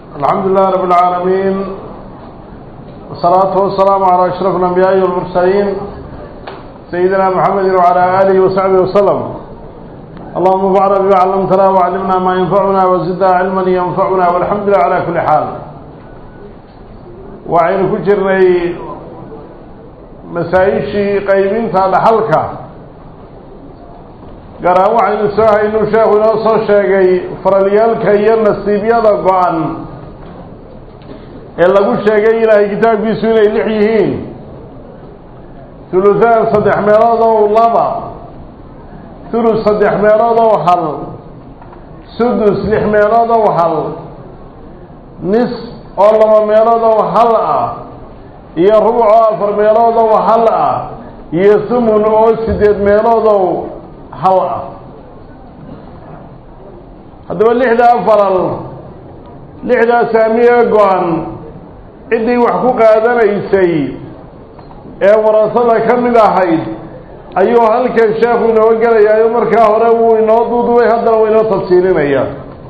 الحمد لله رب العالمين والصلاة والسلام على أشرف الأنبياء والمرسلين سيدنا محمد وعلى آله وصحبه وسلم اللهم انفعنا بما علمتنا وعلمنا ما ينفعنا وزدنا علما ينفعنا والحمد لله على كل حال وعين كجرني مسايشي قيمين تاد حلقة قرأ وعين ساها إنه شيخ نوصو شيخي فرليالك ينسيب يدا قوان ee lagu sheegay ilaahay kitaabkiisu inay lix yihiin huluhaan saddex meelood oo laba hulus saddex meelood oo hal sudus lix meelood oo hal nis oo laba meelood oo hal ah iyo rubuc oo afar meelood oo hal ah iyo thumun oo siddeed meelood oo hal ah haddaba lixdaa faral lixdaa saamiye go-an ciddii wax ku qaadanaysay ee warasada ka mid ahayd ayuu halkan sheekhu inooga gelayaayo markaa hore wuu inoo duudubay haddana wuu inoo tafsiilinaya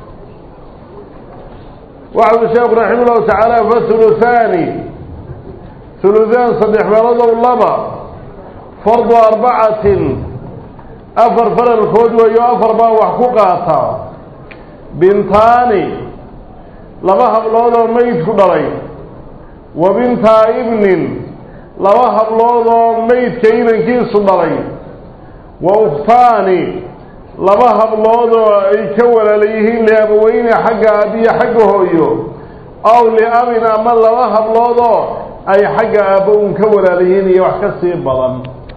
waxa ui sheekhu raxima ullahu tacaala fa huluthaani huluthaan saddex meelodow laba fardu arbacatin afar faralkood weeyo afar baa wax ku qaata bintaani laba hablood oo meydku dhalay wa bintaa ibnin laba hablood oo meydka inankiisu dhalay wa ukhtaani laba hablood oo ay ka walaala yihiin liabaweyne xagga aabiyo xagga hooyo aw liabin ama laba hablood oo ay xagga aabbo un ka walaala yihiin iyo wax ka sii badan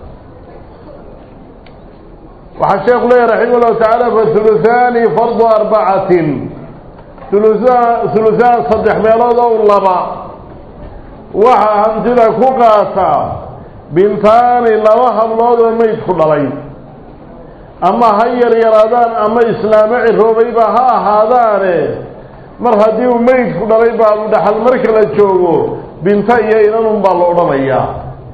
waxaa sheekhu leeyahy raximah llahu tacaala fa huluthaani fardu arbacatin huluhaan huluhaan saddex meelood ow laba waxaa hantida ku qaata bintaani laba hablood oo meydku dhalay ama ha yaryaraadaan ama islaamo ciroobayba ha ahaadaane mar haddii uu meydku dhalay baabu dhaxal marka la joogo binta iyo inanun baa la odhanayaa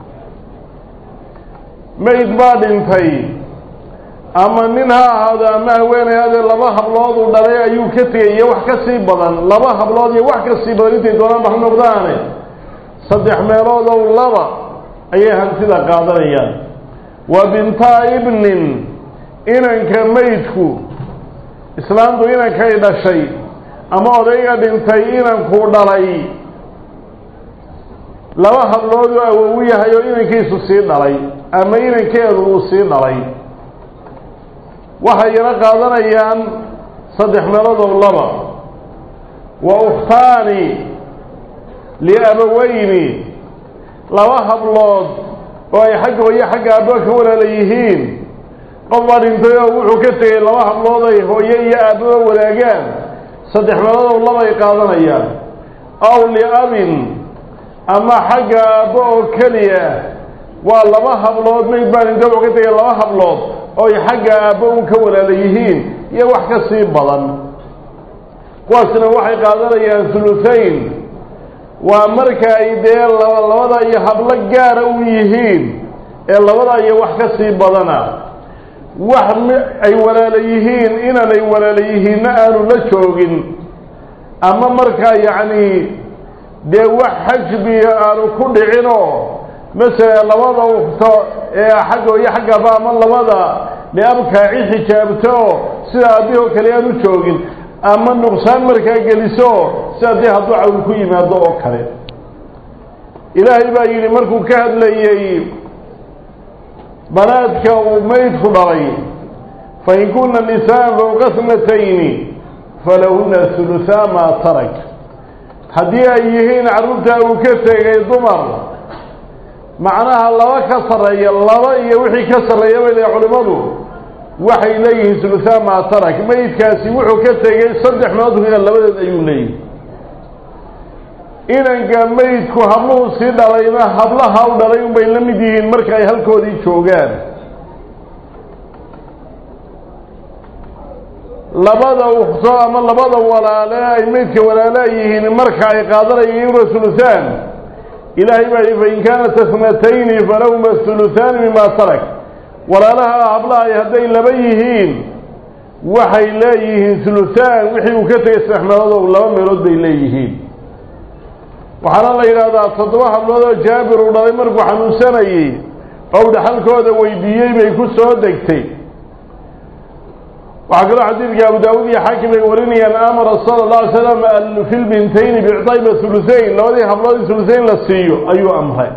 meyd baa dhintay ama nin ha ahaado ama haweenayaadee laba hablood uu dhalay ayuu ka tegay iyo wax ka sii badan laba hablood iyo wax ka sii badan intay doonaan ba ha noqdaane saddex meelood ow laba ayay hantida qaadanayaan wa bintaa ibnin inanka meydku islaamtu inankay dhashay ama odayga dhintay inankuu dhalay laba hablood oo awowu yahay oo inankiisu sii dhalay ama inankeedu uu sii dhalay waxay yana qaadanayaan saddex meelood ow laba wa ukhtaani liabaweyni laba hablood oo ay xagga hooye xagga aabbo ka walaala yihiin qof baa dhintay oo wuxuu ka tegay laba hablood ay hooye iyo aabbaba wadaagaan saddex meelood oo labay qaadanayaan aw liabin ama xagga aabbo oo keliya waa laba hablood mayd baa dhintay wuxuu ka tegay laba hablood oo ay xagga aabbo un ka walaala yihiin iyo wax ka sii badan kuwaasina waxay qaadanayaan huluthayn waa marka ay dee laba labada iyo hablo gaara u yihiin ee labada iyo wax ka sii badana wax ay walaala yihiin inanay walaala yihiinna aanu la joogin ama markaa yacni dee wax xajbiga aanu ku dhicinoo masala labada ukto ee xagga iyo xaggaba ama labada liabkaa cid xijaabto sida aabihoo kale aan u joogin ama nuqsaan markaa geliso sida dee hadduu cawl ku yimaado oo kale ilaahay baa yidhi markuu ka hadlayey banaadka uu meydku dhalay fain kuna nisaan fowqa snatayni falahuna huluthaa maa tarak haddii ay yihiin carruurtaa uu ka tegay dumar macnaha laba ka sarreeya laba iyo wixii ka sarreeya bay leeya culimmadu waxay leeyihiin huluthaa maa tarak meydkaasi wuxuu ka tegay saddex meelood ina labadeed ayuu leeyihi inanka meydku habluhu sii dhalayna hablaha u dhalay unbay la mid yihiin marka ay halkoodii joogaan labada ukto ama labada walaale ay meydka walaala yihiin marka ay qaadanayeen huluthaan ilaahay baa yihi fain kaanat asnatayni falahuma huluthaani mima tarak walaalaha hablahay hadday laba yihiin waxay leeyihiin huluhaan wixii uu ka tegay saddex meelood oo laba meelood bay leeyihiin waxaana la yidhaahdaa toddoba hablood oo jaabir uu dhalay markuu xanuunsanayey oo u dhaxalkooda weydiiyey bay ku soo degtay waxaa kaloo xadiidka abu daawuud iyo xaakim ay warinayaan amara sala اlه alay slam fi lbintayni bicطayba huluhayn labadii hablood in huluhayn la siiyo ayuu amray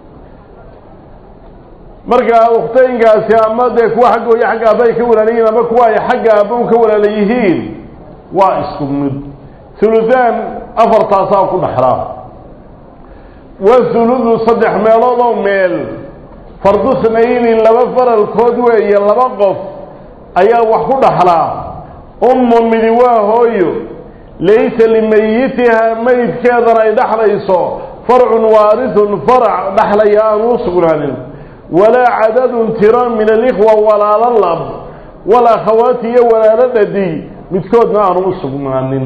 marka ukhtaynkaasi ama dee kuwa xagga hooyo xagga aaba ay ka walaala yihiin ama kuwa ay xagga aaba u ka walaala yihiin waa isku mid huluhaan afartaasaa ku dhaxlaa wahuludu saddex meelood oo meel fardu snayni laba faralkood weeye laba qof ayaa wax ku dhaxlaa ummun midi waa hooyo laysa limayitihaa meydkeedana ay dhaxlayso farcun waarithun farac dhaxlaya aan u sugnaanin walaa cadadun tiro min alikhwa walaalo lab walakhawaati iyo walaalo dhadig midkoodna aanu u sugnaanin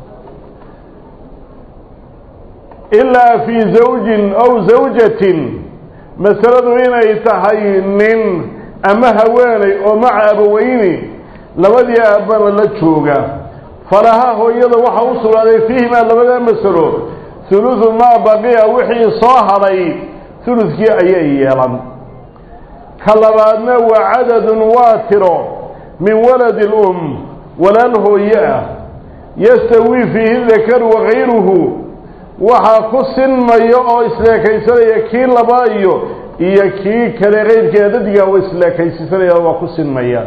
ilaa fii zawjin aw zawjatin masaladu inay tahay nin ama haweenay oo maca abaweyni labadii aabbana la jooga falaha hooyada waxaa u sugnaaday fiihimaa labadaa masalo huludu maa baqiya wixii soo hadhay huludkii ayay yeelan ka labaadna waa cadadun waa tiro min waladi lum walaal hooye ah yastawii fiihi dakaru wakayruhu waxaa ku sinmaya oo isleekaysanaya kii labaayo iyo kii kale keyrkeeda dadiga oo isleekaysisanaya waa ku sinmaya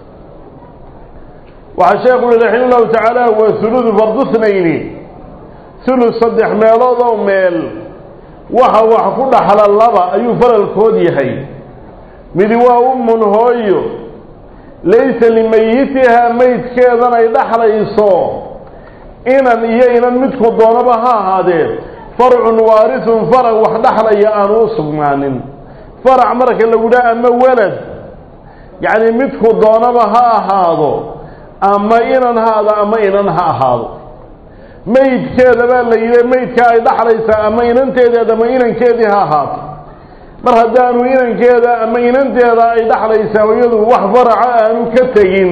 waxaa sheekhu uhi raxima llahu tacaala waa huludu fardu thnayni hulud saddex meelood oo meel waxa wax ku dhaxla laba ayuu faralkood yahay midi waa ummun hooyo laysa limayitihaa meydkeedan ay dhaxlayso inan iyo inan midku doonaba ha ahaadee farcun waarithun farac wax dhaxlaya aanu u sugnaanin farac marka lagu dhaha ama walad yacni midku doonaba ha ahaado ama inan ha ahaado ama inan ha ahaado meydkeeda baa la yidhi meydkaa ay dhaxlaysaa ama inanteedeed ama inankeedii ha ahaato mar haddaanu inankeeda ama inanteeda ay dhaxlaysaa iyadu wax faraca aanu ka tegin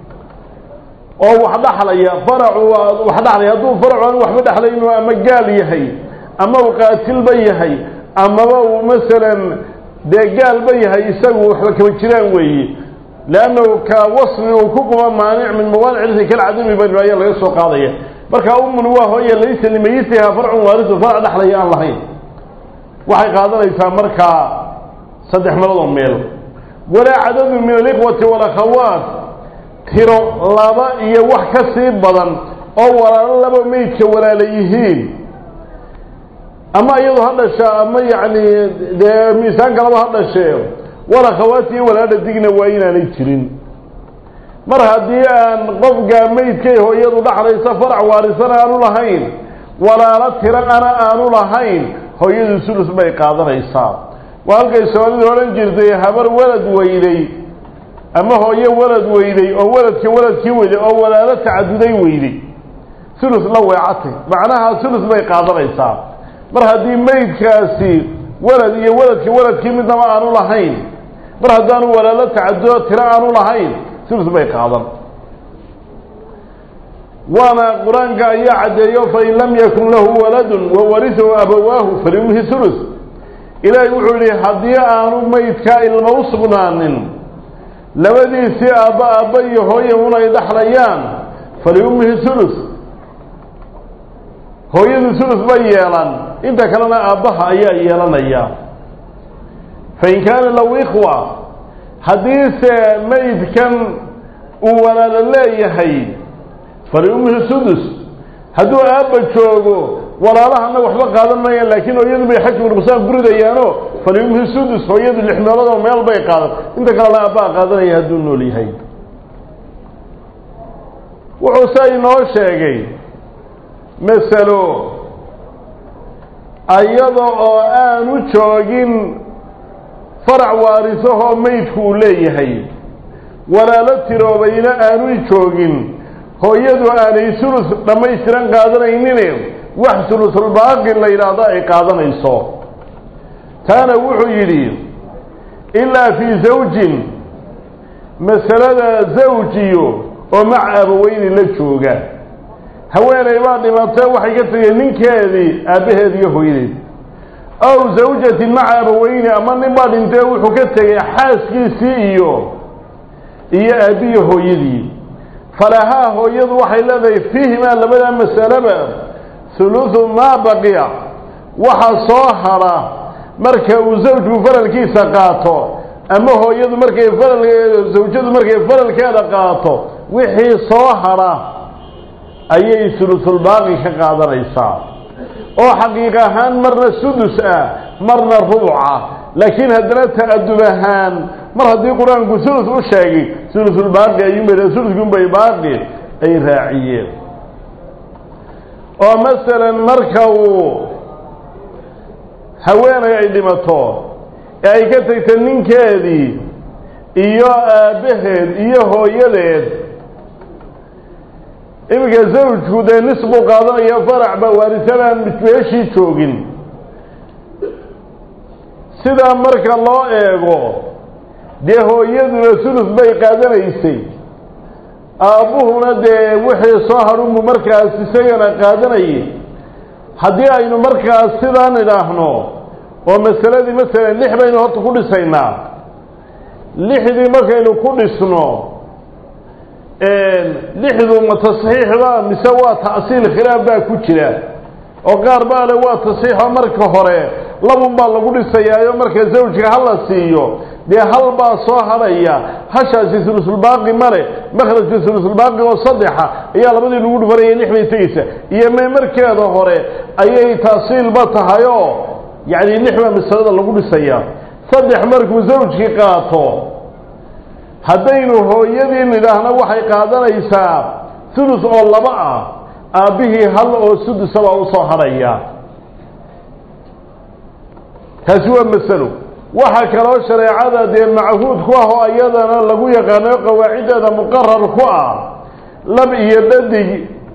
oo wax dhaxlaya faracu wax dhaxlaya hadduu faracu aanu waxba dhaxlaynu ama gaal yahay ama uu qaatilba yahay amaba uu masalan dee gaalba yahay isagu waxba kama jiraan weeye leannahu ka wasfi uu ku quba maanic min mawaanic irsi kalcadami banu ayaa laga soo qaadaya marka ummun waa hooye laysa limayitihaa farcun waarisu farac dhaxlaya aan lahayn waxay qaadanaysaa markaa saddex meelood oo meel walaa cadadu min alikhwati walakhawaat tiro laba iyo wax ka sii badan oo walaalo laba meydka walaala yihiin ama iyadu ha dhasha ama yacni dee miisaanka laba ha dhashee walakhawaat iyo walaalo digna waa inaanay jirin mar haddii aan qofka meydkay hooyadu dhaxlaysa farac waarisana aanu lahayn walaalo tiro ana aanu lahayn hooyadu sulus bay qaadanaysaa waa halkay soomaalidu odhan jirtay habar walad weyday ama hooyo walad weyday oo waladka waladkii weyday oo walaalo tacaduday weyday sulus la weecatay macnaha sulus bay qaadanaysaa mar haddii meydkaasi walad iyo waladka waladkii midnaba aanu lahayn mar haddaanu walaalo tacadudo tiro aanu lahayn sulus bay qaadan waana qur-aanka ayaa caddeeyo fain lam yakun lahu waladun wawarisahu abawaahu faliumhi sulus ilaahay wuxuu yidhi haddii aanu meydkaa ilmo u sugnaanin labadiisii aabba aabba iyo hooye un ay dhaxlayaan faliummihi sulus hooyadu sulus bay yeelan inta kalena aabbaha ayaa yeelanaya fain kaana lahu ikhwa haddiise meydkan uu walaalo leeyahay faliummihi sudus hadduu aabba joogo walaalahana waxba qaadan maayaan laakiin hooyadu bay xajmu nuqsaan guridayaano faliumhi sudus hooyadu lix meelood oo meel bay qaadan inta kalena aabbaa qaadanaya hadduu nool yahay wuxuu se inoo sheegay masalo ayada oo aanu joogin farac waarisahoo meydku uu leeyahay walaalo tiroobayna aanu joogin hooyadu aanay sulus dhammaystiran qaadanaynin wax sulusulbaaqi la yidhaahdo ay qaadanayso taana wuxuu yidhi ilaa fii zawjin masalada zawjiyo oo maca abaweyni la jooga haweeney baa dhimatay waxay ka tegeen ninkeedii aabbaheed iyo hooyadeed aw zawjatin maca abaweyni ama nin baa dhintee wuxuu ka tegay xaaskiisii iyo iyo aabbiyo hooyadii falahaa hooyadu waxay leedahay fiihimaa labadaa masalaba huluhu maa baqiya waxa soo hadha marka uu zawjku faralkiisa qaato ama hooyadu markay faral zawjadu markay faralkeeda qaato wixii soo hadha ayay hulusulbaaqi ka qaadanaysaa oo xaqiiq ahaan marna sudus ah marna rubuca laakiin haddana ta'adub ahaan mar haddii qur-aanku hulus u sheegay hulusulbaaqi ayuunbay hulusunbay baaqi ay raaciyeen oo masalan marka uu haweenay ay dhimato ee ay ka tagta ninkeedii iyo aabbaheed iyo hooyadeed iminka zawjku dee nis buu qaadanaya farac ba waarisadaan meeshii joogin sidaa marka loo eego dee hooyaduna sulus bay qaadanaysay aabbuhuna dee wixii soo hadhunbu markaas isagana qaadanayay haddii aynu markaas sidaan idhaahno oo masaladii masalan lix baynu horta ku dhisaynaa lixdii markaynu ku dhisno lixdu ma tasxiixba mise waa ta'siil khilaaf baa ku jira oo qaar baa le waa tasxiixoo marka hore labun baa lagu dhisayaayo marka zawjka ha la siiyo dee hal baa soo hadhaya hashaasi sulusulbaaqi male makhrajka sulusulbaaqi oo saddexa ayaa labadii lagu dhufanaya lix bay tegeysa iyo me markeeda hore ayay taasiilba tahay oo yacni lix baa masalada lagu dhisaya saddex markuu zawjkii qaato haddaynu hooyadii nidhaahna waxay qaadanaysaa sulus oo laba ah aabbihii hal oo sudusa baa usoo hadhaya taasi waa masalo waxaa kaloo shareecada dee machuud ku ah oo iyadana lagu yaqaano qawaaciddeeda muqarar ku ah lab iyo dhadig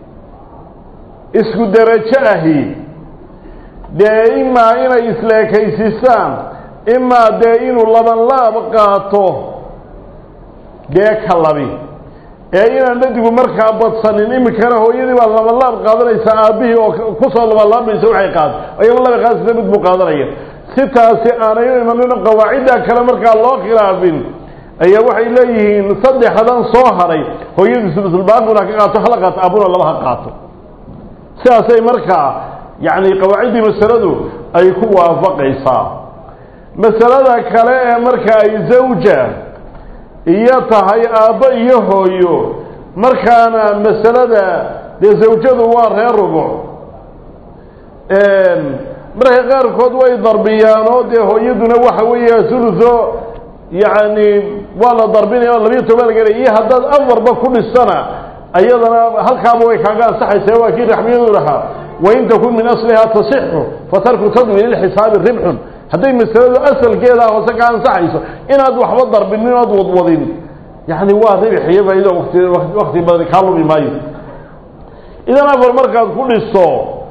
isku derajo ahi dee imaa inay isleekaysisaan imaa dee inuu laban laab qaato dee ka labi ee inaan dhadigu markaa badsanin iminkana hooyadii baa labanlaab qaadanaysaa aabbihii oo kusoo labanlaabmaysa waxay qaad ayaba laba qaasisa mid buu qaadanaya si taasi aanay u imanin qawaacidda kale markaa loo khilaafin ayaa waxay leeyihiin saddexdan soo hadhay hooyadii sulusulbaaquna ka qaato hala qaato aabuna laba ha qaato sidaasay markaa yacni qawaaciddii masaladu ay ku waafaqaysaa masalada kale ee marka ay zawja iyo tahay aabbo iyo hooyo markaana masalada dee zawjadu waa reer rubuc marka qaarkood way darbiyaan oo dee hooyaduna waxa weeya suluso yacni waa la darbinaya oo labiyo toban lagelay iyo haddaad afarba ku dhisana ayadana halkaaba way kaaga ansaxaysa waa kii raxmiyadu lahaa wain takun min aslihaa tasixu fatarku tadmin ilxisaabi ribxun hadday masaladu asalkeeda hoose ka ansaxayso inaad waxba darbinin ood wadwadin yani waa ribxiyo faa'ido wati wakti badan kaa lumi maayo idan afar markaad ku dhisto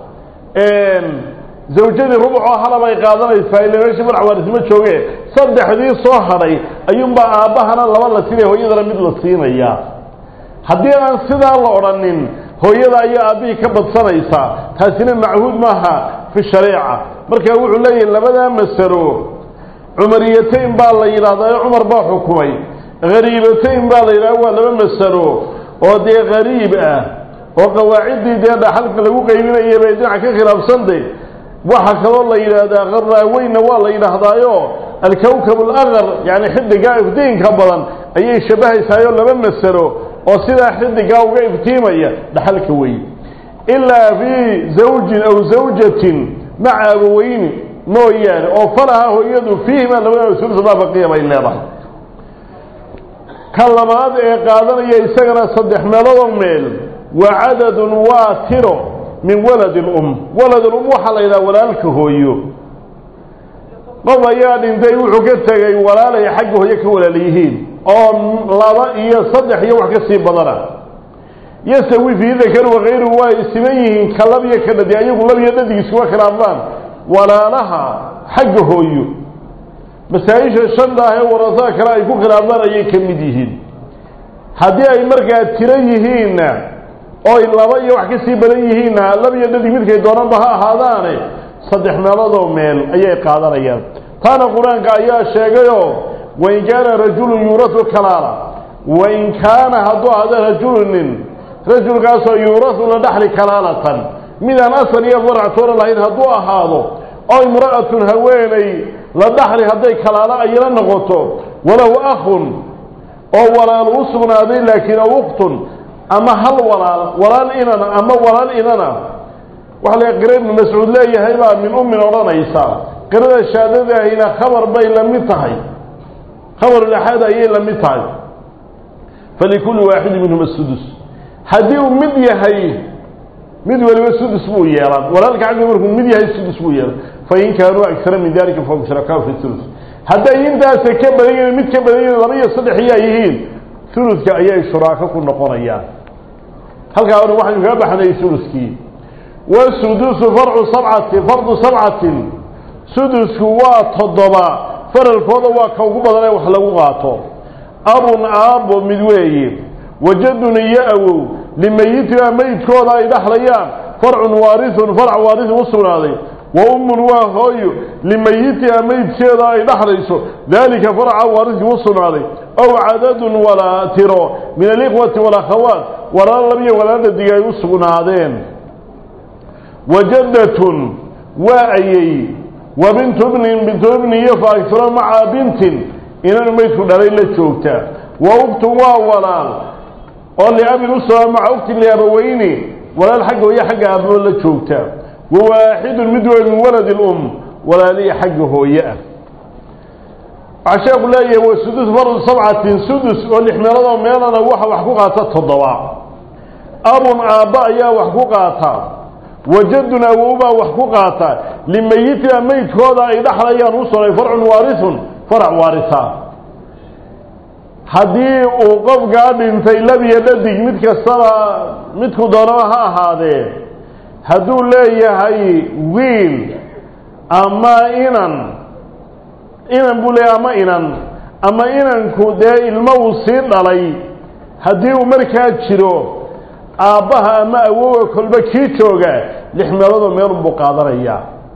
zawjadii rubcoo halabay qaadanaysaa ila meesha madax waarisma jooge saddexdii soo hadhay ayuunbaa aabbahana laba la siinaya hooyadana mid la siinaya haddii aan sidaa la odhanin hooyada ayaa aabbihii ka badsanaysaa taasina machuud maaha fi shareeca marka wuxuu leeyahay labadaa masalo cumariyatayn baa la yidhahdaa cumar baa xukumay hariibatayn baa la yidhahda waa laba masalo oo dee hariib ah oo qawaaciddii dee dhaxalka lagu qaybinaya bay dhinac ka khilaafsantay waxaa kaloo la yidhaahdaa qaraaweynna waa la yidhaahdaayo alkawkab alaqar yani xidigaa iftiinka badan ayay shabahaysaayo laba masalo oo sidaa xidigaa uga iftiimaya dhaxalka wey ilaa fii zawjin aw zawjatin maca abaweyni mooyaane oo falaha hooyadu fiihima labada sulsabaa baqiya bay leedahay ka labaad ee qaadanaya isagana saddex meeloodoo meel wa cadadun waa tiro min waladi lum walad lum waxaa la yidhaha walaalka hooyo qof ayaa dhintay wuxuu ka tegay walaalay xagga hooyo ka walaala yihiin oo laba iyo saddex iyo wax ka sii badana yasawi fii dakar wakayru waa isiman yihiin ka lab iyo ka dhadi ayagu lab iyo dhadig iskuma khilaafaan walaalaha xagga hooyo masaa-isha shanta ah ee warasada kale ay ku khilaafaan ayay ka mid yihiin haddii ay markaa tiro yihiinna oy laba iyo wax ka sii badan yihiinna laba iyo dhadig midkay doonanba ha ahaadaane saddex meeloodoo meel ayay qaadanayaan taana qur-aanka ayaa sheegayoo wain kaana rajulun yuurasu kalaala wain kaana hadduu ahda rajulu nin rajulkaasoo yuurasu la dhaxli kalaalatan midaan asal iyo farac toona lahayn hadduu ahaado oo imra'atun haweeney la dhaxli hadday kalaalo ayla noqoto walahu akhun oo walaal u sugnaaday laakiin aw ukhtun ama hal walaal walaal inana ama walaal inana waxa la qira ibnu mascuud leeyahay baa min ummin odhanaysa qirada shaadadaahina khabar bay la mid tahay khabarulaxaad ayay la mid tahay falikulli waaxidin minhuma sudus haddii uu mid yahay mid waliba sudus buu yeelan walaalka xagga markuu mid yahay sudus buu yeelan fain kaanuu agara min dalika fahum shurakaau fi ulus hadday intaasa ka badan yihiin mid ka badan yihiin laba iyo saddex iyaa yihiin uludka ayay shuraako ku noqonayaan halkaa hore waxaynu kaga baxnay suluskii wasudusu farcu sabcati fardu sabcatin sudusku waa toddoba faralkooda waa ka ugu badan ee wax lagu qaato abun aabbo mid weeye wajadun iyo awow limayitina meydkooda ay dhaxlayaan farcun waarithun farc waarithun u sugnaaday wa ummun waa hooyo limayitiha meydkeeda ay dhaxlayso daalika farca waarithkii u sugnaaday ow cadadun walaa tiro min alikhwati walakhawaat walaalo labiyo walaalo dhadig ay u sugnaadeen wajaddatun waa ayey wa bintu bnin bintu ibni iyo faagtiro maca bintin inanu meydku dhalay la joogta wa uktun waa walaal oo liabin u sugnaa maca uktin liabaweyni walaal xagga hooye xagga aaboo la joogta wa waaxidun mid wey min waladi lum walaaliya xagga hooye ah waxaa sheeku leeyahay wa sudus fardu sabcatin sudus oo lix meeladoo meelana waxa wax ku qaata toddoba abun aabba ayaa wax ku qaata wajadun awowbaa wax ku qaata limayitina meydkooda ay dhaxlayaan u sugnay farcun waarithun farac waarisa haddii uu qofkaa dhintay labiyo dhadig mid kastaba midku doonaba ha ahaadee hadduu leeyahay wiil ama inan inan buu leeyahay ama inan ama inanku dee ilmo uu sii dhalay haddii uu markaa jiro aabbaha ama awowa kolba kii jooga lix meeloodoo meelun buu qaadanayaa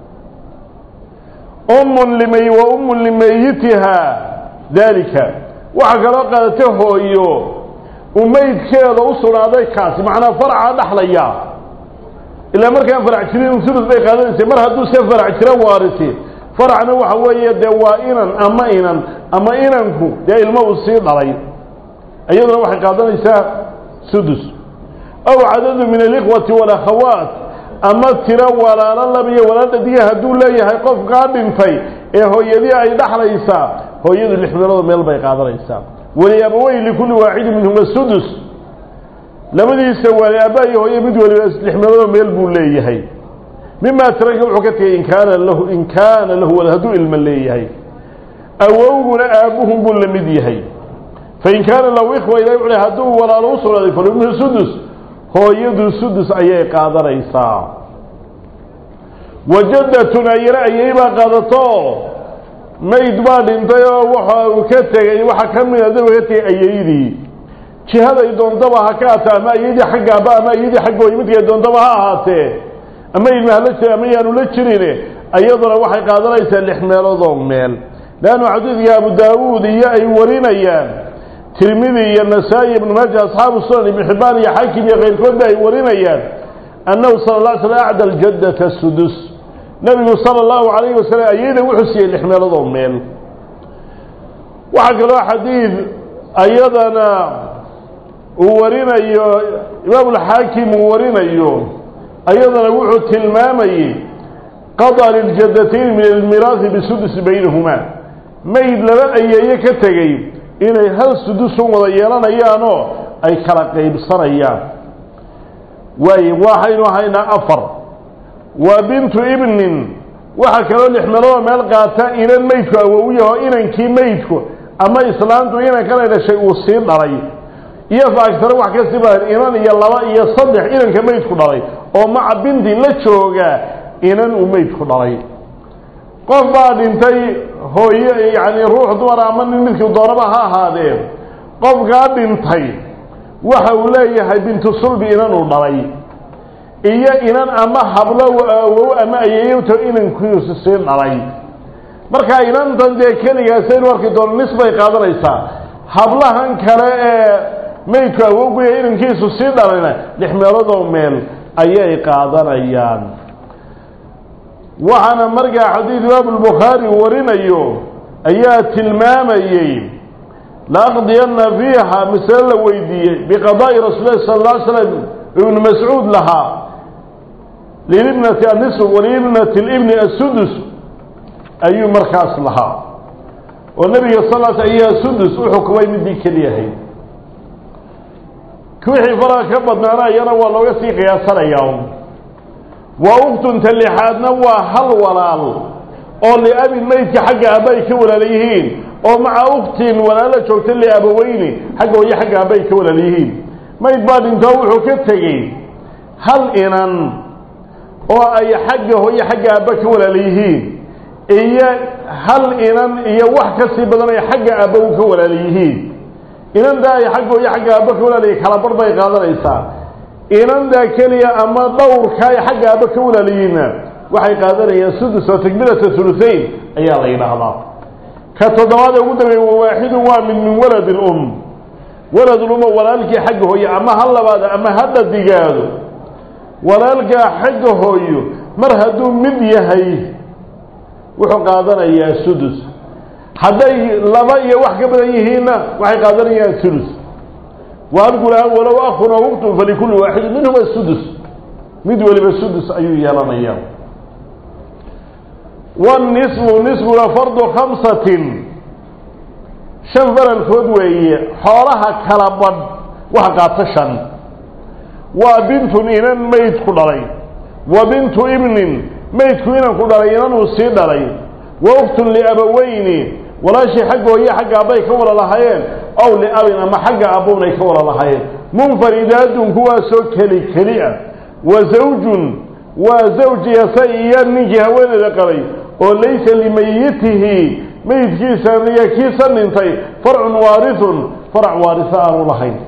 ummun limay wa ummun limayitiha daalika waxaa kaloo qaadata hooyo uu meydkeeda u sugnaaday kaasi macnaa faracaa dhaxlaya ilaa markaan farac jirin ulus bay qaadanaysay mar hadduu se farac jira waarisi faracna waxa weeye dee waa inan ama inan ama inanku dee ilmo uu sii dhalay iyaduna waxay qaadanaysaa sudus aw cadadu min alikhwati walakhawaat ama tiro walaalo labiyo walaal dhadiga hadduu leeyahay qofkaa dhintay ee hooyadii ay dhaxlaysaa hooyadu lix meelood meel bay qaadanaysaa waliaabawey likulli waaxidin minhuma sudus labadiisa waali aabba iyo hooye mid waliba lix meeloodoo meel buu leeyahay mimaa taraka wuxuu ka tegay in kaana lahu in kaana lahu walad hadduu ilmo leeyahay awowguna aabbuhun buu la mid yahay fain kaana lahu ikhwa ilahi wuxuu hadduu walaalo u sugnaaday falumhu sudus hooyadu sudus ayay qaadanaysaa wajaddatun ayana ayay baa qaadato mayd baa dhintay oo waxa uu ka tegey waxaa ka mid a daba ka tegay ayaydii jihaday doontaba ha ka ata ama ayadii xagga aaba ama ayadii xagga hooye midkay doontaba ha ahaatee ama ilma hala jira ama yaanu la jirine iyaduna waxay qaadanaysaa lix meeloodoo meel leannu xadiidka abu daawuud iyo ay warinayaan tirmidi iyo nasaa-i ibnu maaja asxaabu sunan ibnu xibbaan iyo xaakim iyo keyrkoodba ay warinayaan annahu sala la slam acda aljaddata sudus nebigu sala allahu calayhi wasalam ayayda wuxuu siiyey lix meeloodoo meel waxaa kaloo xadiid ayadana uu warinayo imaamulxaakim uu warinayo ayadana wuxuu tilmaamayey qada liljadatayn min almiraahi bisudus baynahumaa mayd laba ayeeye ka tegey inay hal sudusun wada yeelanayaanoo ay kala qaybsanayaan waaye waxaynu haynaa afar waa bintu ibnin waxaa kaloo lix meeloodoo meel qaata inan meydku awowyaho inankii meydku ama islaantu inankanay dhashay uu sii dhalay iyo faagsare wax ka sii badan inan iyo laba iyo saddex inanka meydku dhalay oo maca bintin la jooga inan uu meydku dhalay qof baa dhintay hooye yacni ruux dumar ama nin midkii doonaba ha ahaadee qofkaa dhintay waxa uu leeyahay bintu sulbi inan uu dhalay iyo inan ama hablo awow ama ayeeyowto inankiisu sii dhalay markaa inantan dee keligaasaynu arki doono nis bay qaadanaysaa hablahan kale ee maydku awowguya inankiisu sii dhalayna lix meeloodoo meel ayay qaadanayaan waxaana markaa xadiid imaamu lbukhaari warinayo ayaa tilmaamayey laaqdiyana fiiha masale la weydiiyey biqadaa'i rasuul lahi sala alla ly slam ibnu mascuud lahaa lilibnati annisf walibnati libni assudus ayuu markaas lahaa oo nebiga sal l ayaa sudus u xukumay midii keliyahayd wixii faraha ka badnaana iyana waa looga sii qiyaasanayaa wa uktunta lixaadna waa hal walaal oo liabin meydka xagga aaba ay ka walaala yihiin oo maca uktin walaalo joogta liabaweyni xagga hooye xagga aaba ay ka walaala yihiin mayd baa dhintoo wuxuu ka tegey hal inan oo ay xagga hooye xagga aaba ka walaala yihiin iyo hal inan iyo wax ka sii badan ay xagga aaba u ka walaala yihiin inantaa ay xagga hooye xagga aaba ka walaalaya kala bar bay qaadanaysaa inantaa keliya ama dhowrka ay xagga aaba ka walaalayihiinna waxay qaadanayaan sudus oo takmilata hulusayn ayaa la yidhaahdaa ka toddobaad ee ugu dambeeye wawaaxidun waa mid min walad lum waladuluma walaalkii xagga hooye ama ha labaado ama ha dhadigaado walaalkaa xagga hooyo mar hadduu mid yahay wuxuu qaadanayaa sudus hadday laba iyo wax ka badan yihiinna waxay qaadanayaan ulus waargulahaan walow akun aw uktun falikulli waaxidin minhuma sudus mid weliba sudus ayuu yeelanayaa wanisfu nisfuna fardu khamsatin shan faralkood weeye xoolaha kala badh waxa qaato shan waa bintun inan maydku dhalay wa bintu ibnin maydku inanku dhalay inanuu sii dhalay wa uktun liabaweyni walaashii xagga hooye xagga abbay ka wala lahaayeen ow liabin ama xagga abbownay ka wala lahaayeen munfaridaadun kuwaasoo keli keli ah wa zawjun waa zawjiyasa iyo ninkii haweeneyda qabay oo laysa limayitihi meydkiisa iyo kiisa dhintay farcun waarithun farac waarisa aanu lahayn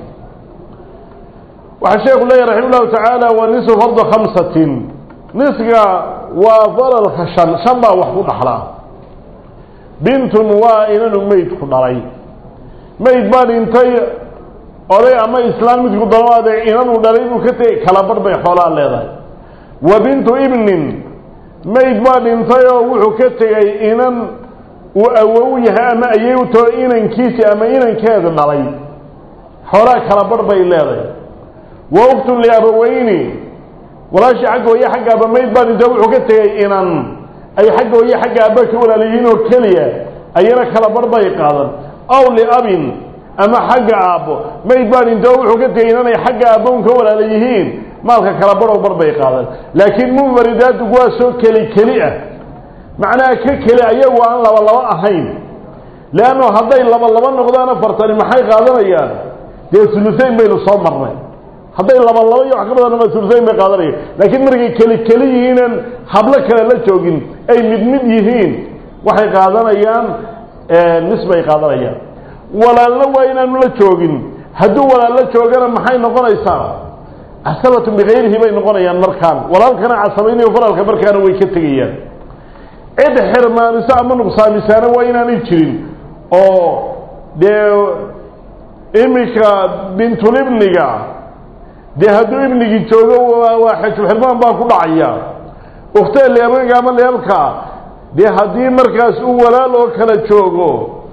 waxaa sheekhu leeyahy raxima llahu tacaala wa nisu fardu khamsatin nisga waa faralka shan shan baa wax ku dhaxlaa bintun waa inanu meydku dhalay meyd baa dhintay oday ama islaan midku dalaade inanuu dhalay inuu ka tegay kala bar bay xoolaa leedahay wa bintu ibnin mayd baa dhintay oo wuxuu ka tegay inan uu awow yahay ama ayewto inankiisi ama inankeeda dhalay xoolaa kala bar bay leedahay wa uktun liabaweyni walaashii xagga hooye xagga aba mayd baa dhintay wuxuu ka tegay inan ay xagga hooye xagga aaba ka walaalayihiin oo keliya ayana kala bar bay qaadan aw liabin ama xagga aabbo mayd baa dhintay oo wuxuu ka tegay inanay xagga aabbown ka walaala yihiin maalka kala baroo bar bay qaadan laakiin munfaridaadu waa soo keli keli ah macnaha ka keli ayagu aan laba laba ahayn leanno hadday laba laba noqdaan afartani maxay qaadanayaan dee sulusayn baynu soo marnay hadday laba laba iyo wax ka badan noqdaan sulusayn bay qaadanayaan laakiin markay keli keli yihiinan hablo kale la joogin ay mid mid yihiin waxay qaadanayaan nis bay qaadanayaan walaalna waa inaanu la joogin hadduu walaal la joogana maxay noqonaysaa casabatun bikayrihi bay noqonayaan markaan walaalkana casabaynayo faralka markaana way ka tegayaan cid xirmaaniso ama nuqsaamisaana waa inaanay jirin oo dee iminka bintulibniga dee hadduu ibnigii joogo waa xejulxirmaan baa ku dhacaya ukhtaa leabega ama leebka dee haddii markaas uu walaal oo kale joogo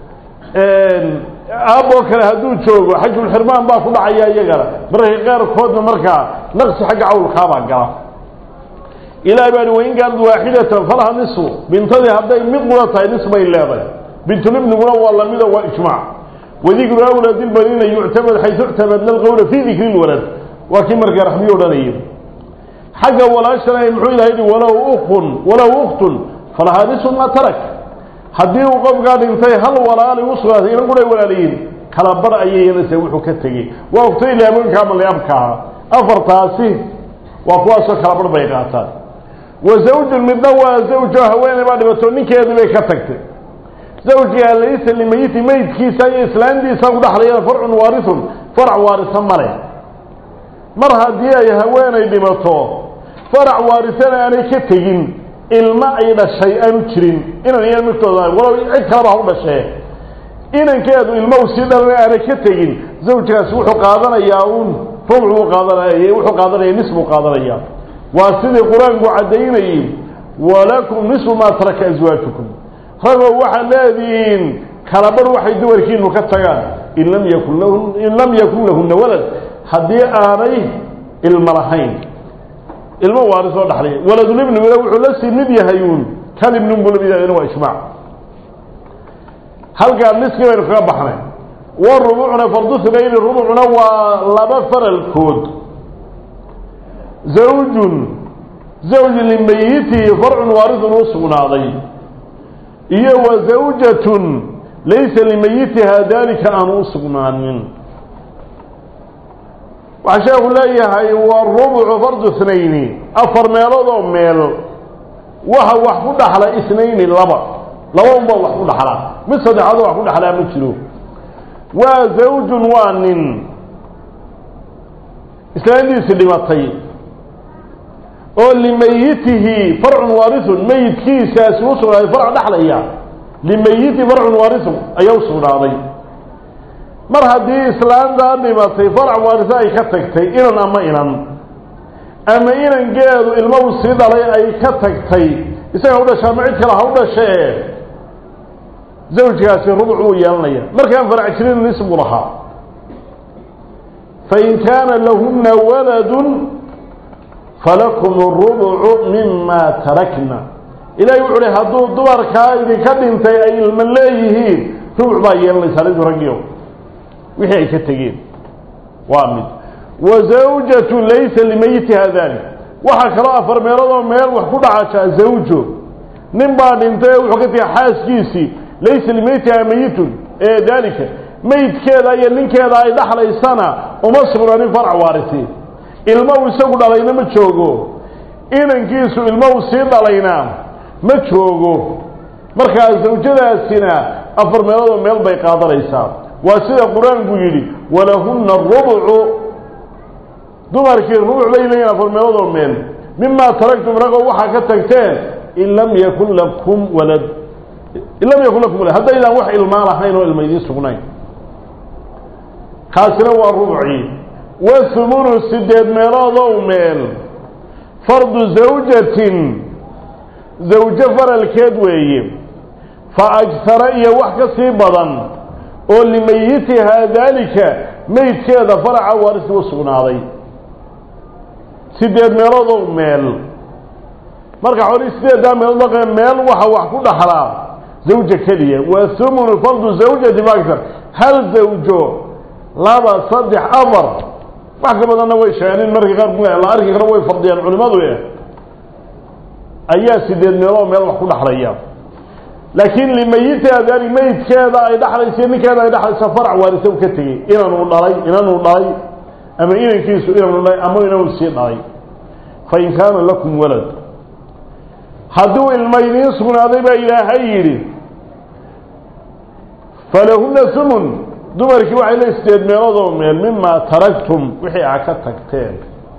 aab oo kale hadduu joogo xajulxirmaan baa ku dhacaya iyagana mararka qaarkoodna markaa naqsi xagga cawlkaabaa gala ilahay baa wain kaanad waaxidatan falaha nisfu bintadii hadday mid qura tahay nis bay leedahay bintulibniguna waa lamida waa ijmaac wadikru awlaadi lbanina yuctamad xaysu ictamadna alqowla fii dikri lwalad waa kii markaa raxmiyo odhanayay xagga walaashana muxuu ilahay yihi walow ukun walow uktun falahaa nisfu maa tarak haddii uu qofkaa dhintay hal walaali u sugnaatay inan kuna walaalayiin kala bar ayayanase wuxuu ka tegey waa ogtay laabooyinka ama leabkaaha afartaasi waa kuwaasoo kala bar bay qaataan wa zawjun midna waa zawjo haweeney baa dhibato ninkeedii bay ka tagtay zawjiga laysa limayiti meydkiisa iyo islaantiisa ku dhexlayaan farcun waarithun farac waarisa male mar haddii ay haweenay dhimato farac waarisana aanay ka tegin ilmo ay dhashay aanu jirin inan iyo miftooda walow cid kaleba ha u dhashee inankeedu ilmo u sii dhalana aanay ka tegin zawjkaasi wuxuu qaadanayaa uun rubuc buu qaadanaya wuxuu qaadanaya nis buu qaadanaya waa sidii qur-aanku caddaynayey walakum nisfu maa taraka aswaajukum ragoo waxaad leedihiin kalabarh waxay dumarkiinu ka tagaan in lam yakun lahun in lam yakun lahunna walad haddii aanay ilmo lahayn ilmo waaris oo dhaxlaya waladulibniguna wuxuu la sii mid yahay uun kalibnin buu lamid yahay waa ijmaac halkaa niskii baynu kaga baxnay wa rubucna fardu hubayni rubucna waa laba faralkood zawjun zawj limayitihi farcun waaridun u sugnaaday iyo wa zawjatun laysa limayitiha daalika aanu u sugnaanin waxaa sheekhu leeyahay waa rubucu fardu snayni afar meelood oo meel waxa wax ku dhaxla isnayni laba laba unbaa wax ku dhaxlaa mid saddexaadoo wax ku dhaxlaa ma jiro waa zawjun waa nin islaantiisi dhimatay oo limayitihi farcun waarithun meyidkiisaasi u sugnaaday farc dhexlaya limayitihi farcun waarithun ayaa u sugnaaday mar haddii islaantaa dhimatay farc waarisa ay ka tagtay inan ama inan ama inangeedu ilmo u sii dhalay ay ka tagtay isaga u dhasha ama cid kale ha u dhashee zawjkaasi rubuc uu yeelanaya markaan farac jirin nis buu lahaa fain kaana lahuna waladun falakum rubucu mima tarakna ilahay wuxu uhi hadduu dumarkaa idinka dhintay ay ilmo leeyihiin rubuc baa yeelanaysaa lidu raggiyo wixii ay ka tegeen waa mid wa zawjatu laysa limayitiha dalik waxaa kaloo afar meeloodoo meel wax ku dhacashaa zawjo nin baa dhintay ee wuxuu ka tegay xaaskiisii laysa limayitiha mayitun ee daalika meydkeeda iyo ninkeeda ay dhaxlaysana uma sugnaanin farc waarisi ilmo uu isagu dhalayna ma joogo inankiisu ilmo uu sii dhalayna ma joogo markaa zawjadaasina afar meeloodoo meel bay qaadanaysaa waa sida qur-aanku yidhi walahunna rubucu dumarkii rubuc bay leeyihin afar meeloodoo meel mimaa taraktum ragoo waxaa ka tagteen in lam yakun lakum walad in lam yakun lakum walad haddaydaan wax ilmaa lahayn oo ilma idiin sugnayn kaasina waa rubucii wahumunu sideed meeloodow meel fardu zawjatin zawjo faralkeed weeye fa agsara iyo wax ka sii badan oo limayitihaa daalika meydkeeda faraca waarisi u sugnaaday sideed meeloodow meel marka xoli sideeddaa meelood baqee meel waxa wax ku dhaxlaa zawja keliya waa humunu fardu zawjati fa agsar hal zawjo laba saddex afar wax ka badanna way sheegeen markii qaar la arki karo way fardiyaan culimadu eh ayaa sideed meeloo meel wax ku dhaxlaya laakiin limayitiha daali meydkeeda ay dhaxlaysa ninkeeda ay dhaxlaysa farac waarisa u ka tegey inanuu dhalay inanuu dhalay ama inankiisu inanuu dhalay ama inanuu sii dhalay fain kaana lakum walad hadduu ilma idiin sugnaaday baa ilaahay yidhi falahuna humun dumarkii waxay le sideed meeloodoo meel mimaa taraktum wixii a ka tagteen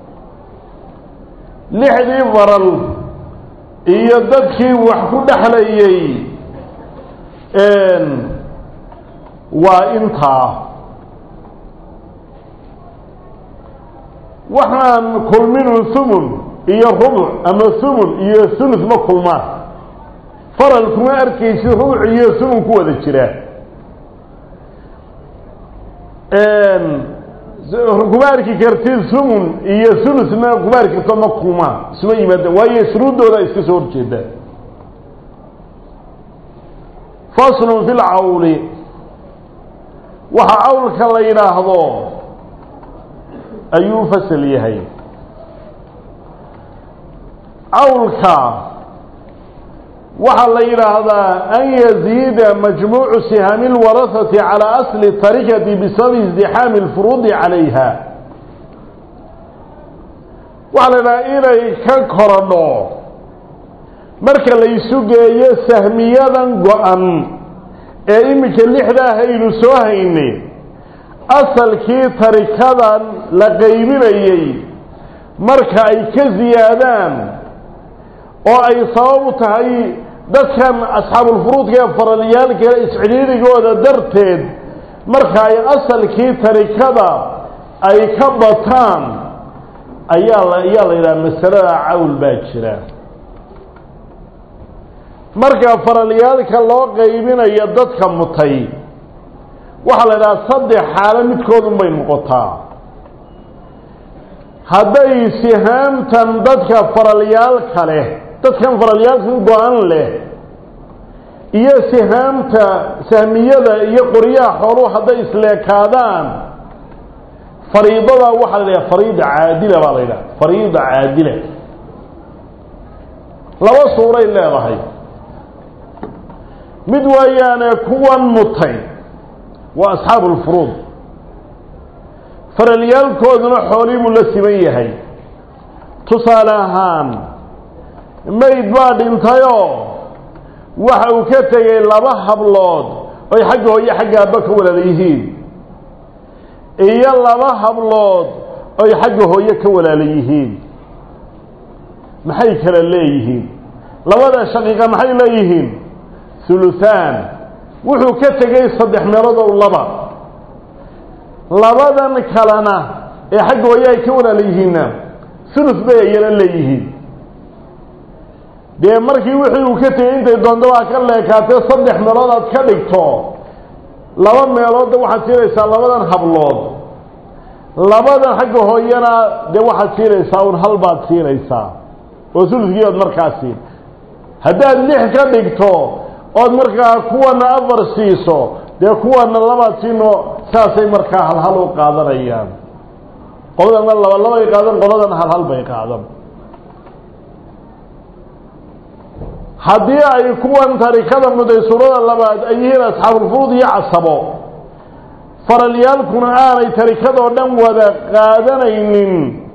lixdii faral iyo dadkii wax ku dhexlayey waa intaa waxaan kulminu humun iyo rubuc ama humun iyo hulus ma kulmaan faral kuma arkaysid rubuc iyo humun ku wada jira kuma arki kartid humun iyo hulusna kuma arki karto ma kulmaan isma yimaada waayo shuruuddooda iska soo horjeeda faslun fi lcawli waxa cawlka la yidhaahdo ayuu fasal yahay cawlka waxaa la yidhaahdaa an yaziida majmuucu sihami اlwarahati calى asli tarikati bisababi izdixaami اlfuruudi calayha waxaa la yidhahdaa inay ka korodho marka laysu geeyo sahmiyadan go-an ee iminka lixdaa haynu soo haynay asalkii tarikadan la qaybinayey marka ay ka siyaadaan oo ay sabab u tahay dadkan asxaabulfuruudka ee faralyaalka iscidhiirigooda darteed marka ay asalkii tarikada ay ka bataan ayaa la ayaa la yidhaha masalada cawl baa jira marka faralyaalka loo qaybinayo dadka mutay waxaa la idhaha saddex xaalo midkoodun bay noqotaa hadday sihaamtan dadka faralyaalka leh dadkan faralyaalkan go-an leh iyo sihaamta sahmiyada iyo qoryaha xooluhu hadday isleekaadaan fariidada waxaa la yidhaha fariida caadila baa la yidhaha fariida caadila laba suuray leedahay mid waayaane kuwan mutay waa asxaabu lfuruud faralyaalkooduna xoolii buu la siman yahay tusaale ahaan mayd baa dhintayoo waxa uu ka tegay laba hablood oy xagga hooyo xagga aabba ka walaala yihiin iyo laba hablood oy xagga hooyo ka walaala yihiin maxay kala leeyihiin labada shaqiiqa maxay leeyihiin huluhaan wuxuu ka tegay saddex meelood ow laba labadan kalena ee xagga hooyo ay ka walaala yihiinna hulus bay ayana leeyihiin dee markii wixii uu ka tegey intay doondabaa ka leekaatee saddex meelood aad ka dhigto laba meeloodda waxaad siinaysaa labadan hablood labadan xagga hooyana dee waxaad siinaysaa un hal baad siinaysaa oo suluskii ood markaa siin haddaad lix ka dhigto ood markaa kuwana afar siiso dee kuwana labaad siino saasay markaa halhal u qaadanayaan qoladana laba labay qaadan qoladana halhal bay qaadan haddii ay kuwan tarikada muday suurada labaad ay yihiin asxaabulfuruud iyo casabo faralyaalkuna aanay tarikadoo dhan wada qaadanaynin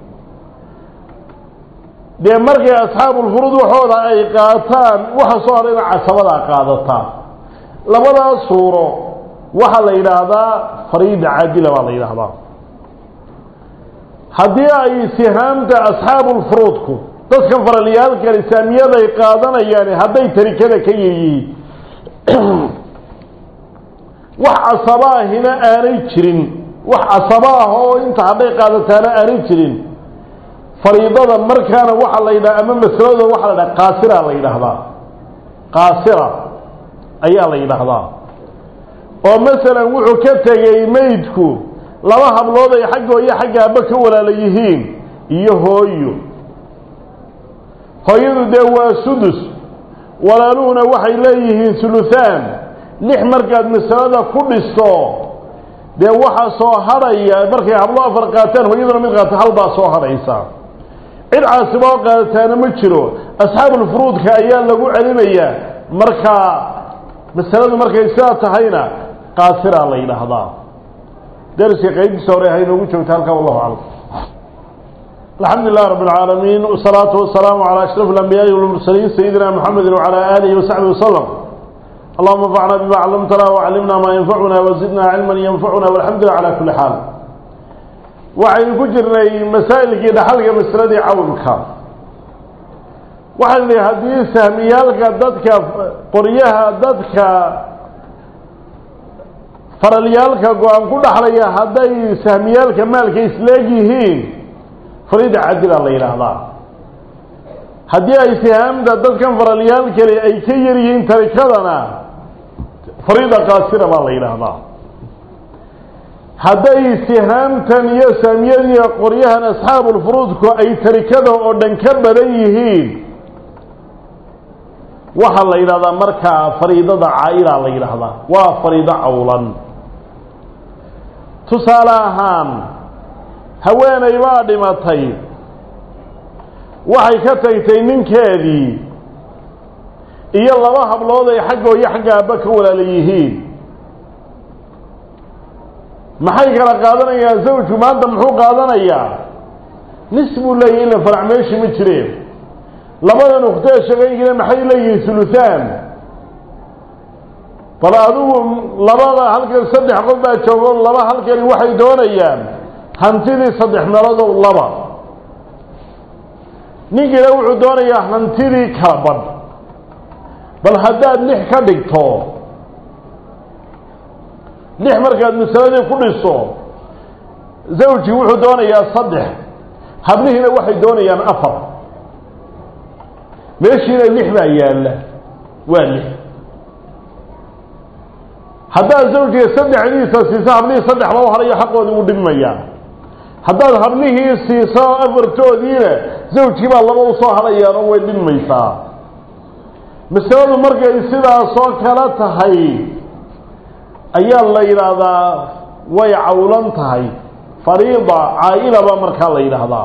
dee markay asxaabulfuruud waxooda ay qaataan waxa soo hadhayna casabadaa qaadataa labadaas suuro waxaa la yidhaahdaa fariida caadila baa la yidhaahdaa haddii ay sihaamta asxaabulfuruudku dadkan faralyaalkani saamiyaday qaadanayaan hadday tarikada ka yaryihiin wax casaba ahina aanay jirin wax casaba ah oo inta hadday qaadataana aanay jirin fariidada markaana waxaa la yidhaha ama masalada waxaa la yidhaha qaasira la yidhaahdaa qaasira ayaa la yidhaahdaa oo masalan wuxuu ka tegey maydku laba hablood ay xagga hooyo xagga aabba ka walaala yihiin iyo hooyo hooyadu dee waa sudus walaaluhuna waxay leeyihiin suluhaan lix markaad masalada ku dhisto dee waxaa soo hadhaya markay hablo afar qaataan hooyaduna mid qaata hal baa soo hadhaysa cid caasiba oo qaadataana ma jiro asxaabulfuruudka ayaa lagu celinayaa markaa masaladu markay sidaa tahayna qaasiraa la yidhaahdaa darska qaybtiisa hore haynoogu joogta halkaa wallahu aclam الحمد لله رب العالمين والصلاة والسلام على أشرف الأنبياء والمرسلين سيدنا محمد وعلى آله وصحبه وسلم اللهم انفعنا بما علمتنا وعلمنا ما ينفعنا وزدنا علما ينفعنا والحمد لله على كل حال وعين كجرنا مسائل كده حلقة مسردي عونك وحن لي هذه سهميالك ضدك قريها ضدك فرليالك قوان كل حلقة هذه سهميالك مالك إسلاقيهين fariida cadila la yidhaahdaa haddii ay sihaamda dadkan faralyaal kale ay ka yar yihiin tarikadana fariida qaasira baa la yidhaahdaa hadday sihaamtan iyo saamiyadiiyo qoryahan asxaabulfuruudku ay tarikada oo dhan ka badan yihiin waxaa la yidhahdaa markaa fariidada caa-ila la yidhaahdaa waa fariido cawlan tusaale ahaan haweenay baa dhimatay waxay ka tagtay ninkeedii iyo laba hablood ay xaggoo iyo xagga aabba ka walaala yihiin maxay kala qaadanayaan zawjku maanta muxuu qaadanayaa nis buu leeyahy ila farac meeshi ma jireen labadan ukhtee shaqaygina maxay leeyihiin suluhaan bal adigu labada halkan saddex qof baa joogo laba halkani waxay doonayaan hantidii saddex meelodow laba ninkiina wuxuu doonayaa hantidii kala badh bal haddaad lix ka dhigto lix markaad masaladii ku dhiso zawjii wuxuu doonayaa saddex hablihiina waxay doonayaan afar meeshiina lix baa yaalla waa lix haddaad zawjiga saddexdiisa siiso hablihii saddex loo harayo xaqoodii wuu dhibmayaa haddaad hablihii siiso afartoodiina zawjkii baa laba usoo hadhayaan oo way dhibmaysaa masaladu markay sidaasoo kala tahay ayaa la yidhaahdaa way cawlan tahay fariida caa-ila baa markaa la yidhaahdaa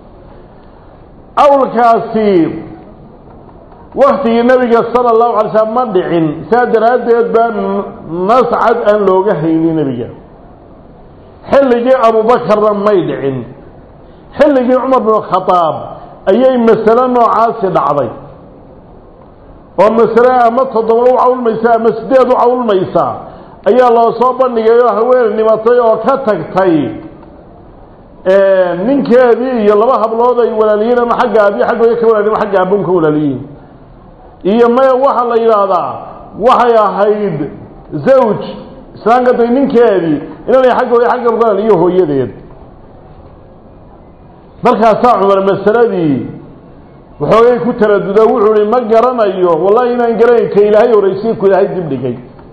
cawlkaasi waktigii nabiga sala allahu alay slam ma dhicin saa daraaddeed baa nascad aan looga haynin nebiga xilligii abubakarna may dhicin xilligii cumar binu khadaab ayay masale noocaasi dhacday oo masale ama toddoba u cawlmaysa ama sideed u cawlmaysa ayaa loo soo bandhigay oo haween dhimatay oo ka tagtay ninkeedii iyo laba hablood ay walaaliyiin ama xagga abi xaggooda ka walaaliyin ama xagga abun ka walaaliyiin iyo maya waxaa la yidhaahdaa waxay ahayd zawj islaamka day ninkeedii inanay xaggooda xagga walaal iyo hooyadeed markaasaa cumar masaladii waxoogay ku taraduda wuxuu ihi ma garanayo wallahi inaan garanayn ka ilaahay horaysiin ku ilaahay dib dhigay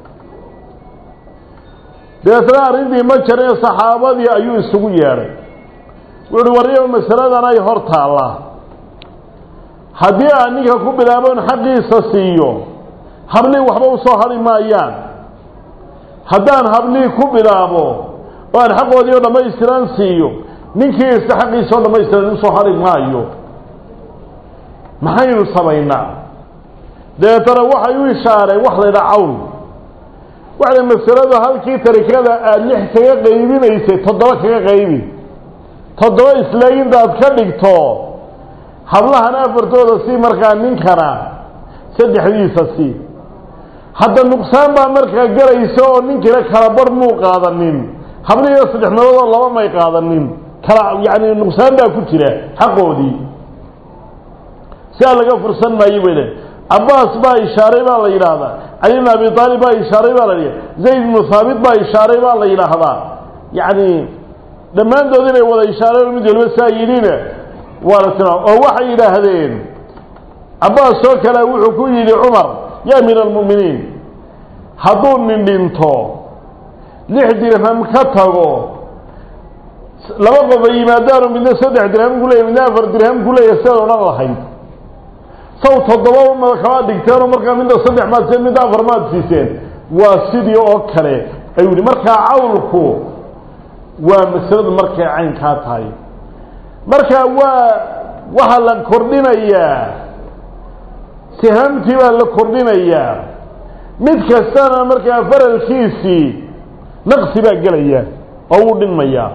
dabeetna arrintii ma jarin saxaabadii ayuu isugu yeedhay wuxuuhi waryo masaladan ay hor taallaa haddii aan ninka ku bilaaboon xaqiisa siiyo hablii waxba usoo hadhi maayaan haddaan hablii ku bilaabo oo aan xaqoodii oo dhammaystiran siiyo ninkii ista xaqiisa oo dhammaystiran usoo hadhi maayo maxaynu samaynaa dabeetana waxay u ishaareen wax la ydhaha cawn waxay masaladu halkii tarikada aada lix kaga qaybinaysay toddoba kaga qaybi toddoba isleeg intaad ka dhigto hablahana afartooda sii markaa ninkana saddexdiisa sii hadda nuqsaan baa markaa galaysa oo ninkiina kala bar muu qaadanin hablihiina saddex meeloodoo laba may qaadanin kala yacni nuqsaan baa ku jira xaqoodii sidaa laga fursan maayo bay le cabaas baa ishaaray baa la yidhaahdaa cali bn abi aalib baa ishaaray baa la yidhahda zayd bnu haabit baa ishaaray baa la yidhaahdaa yacni dhammaantood inay wada ishaareen mid waliba saa yidhina waa la tilmaam oo waxay yidhaahdeen cabaas oo kale wuxuu ku yidhi cumar ya amiir almu'miniin hadduu nin dhinto lix dirham ka tago laba qof ay yimaadaanoo midna saddex dirham ku leeyahy midna afar dirham ku leeyahy sidaad odhan lahayd saw toddoba ma kala dhigteenoo markaa midna saddex maad siiseen midna afar maad siiseen waa sidii oo kale ayuu yihi markaa cawlku waa masaladu markay caynkaa tahay marka waa waxaa la kordhinayaa sihaamtii baa la kordhinayaa mid kastana markaa faralkiisii naqsi baa gelaya oo wuu dhinmayaa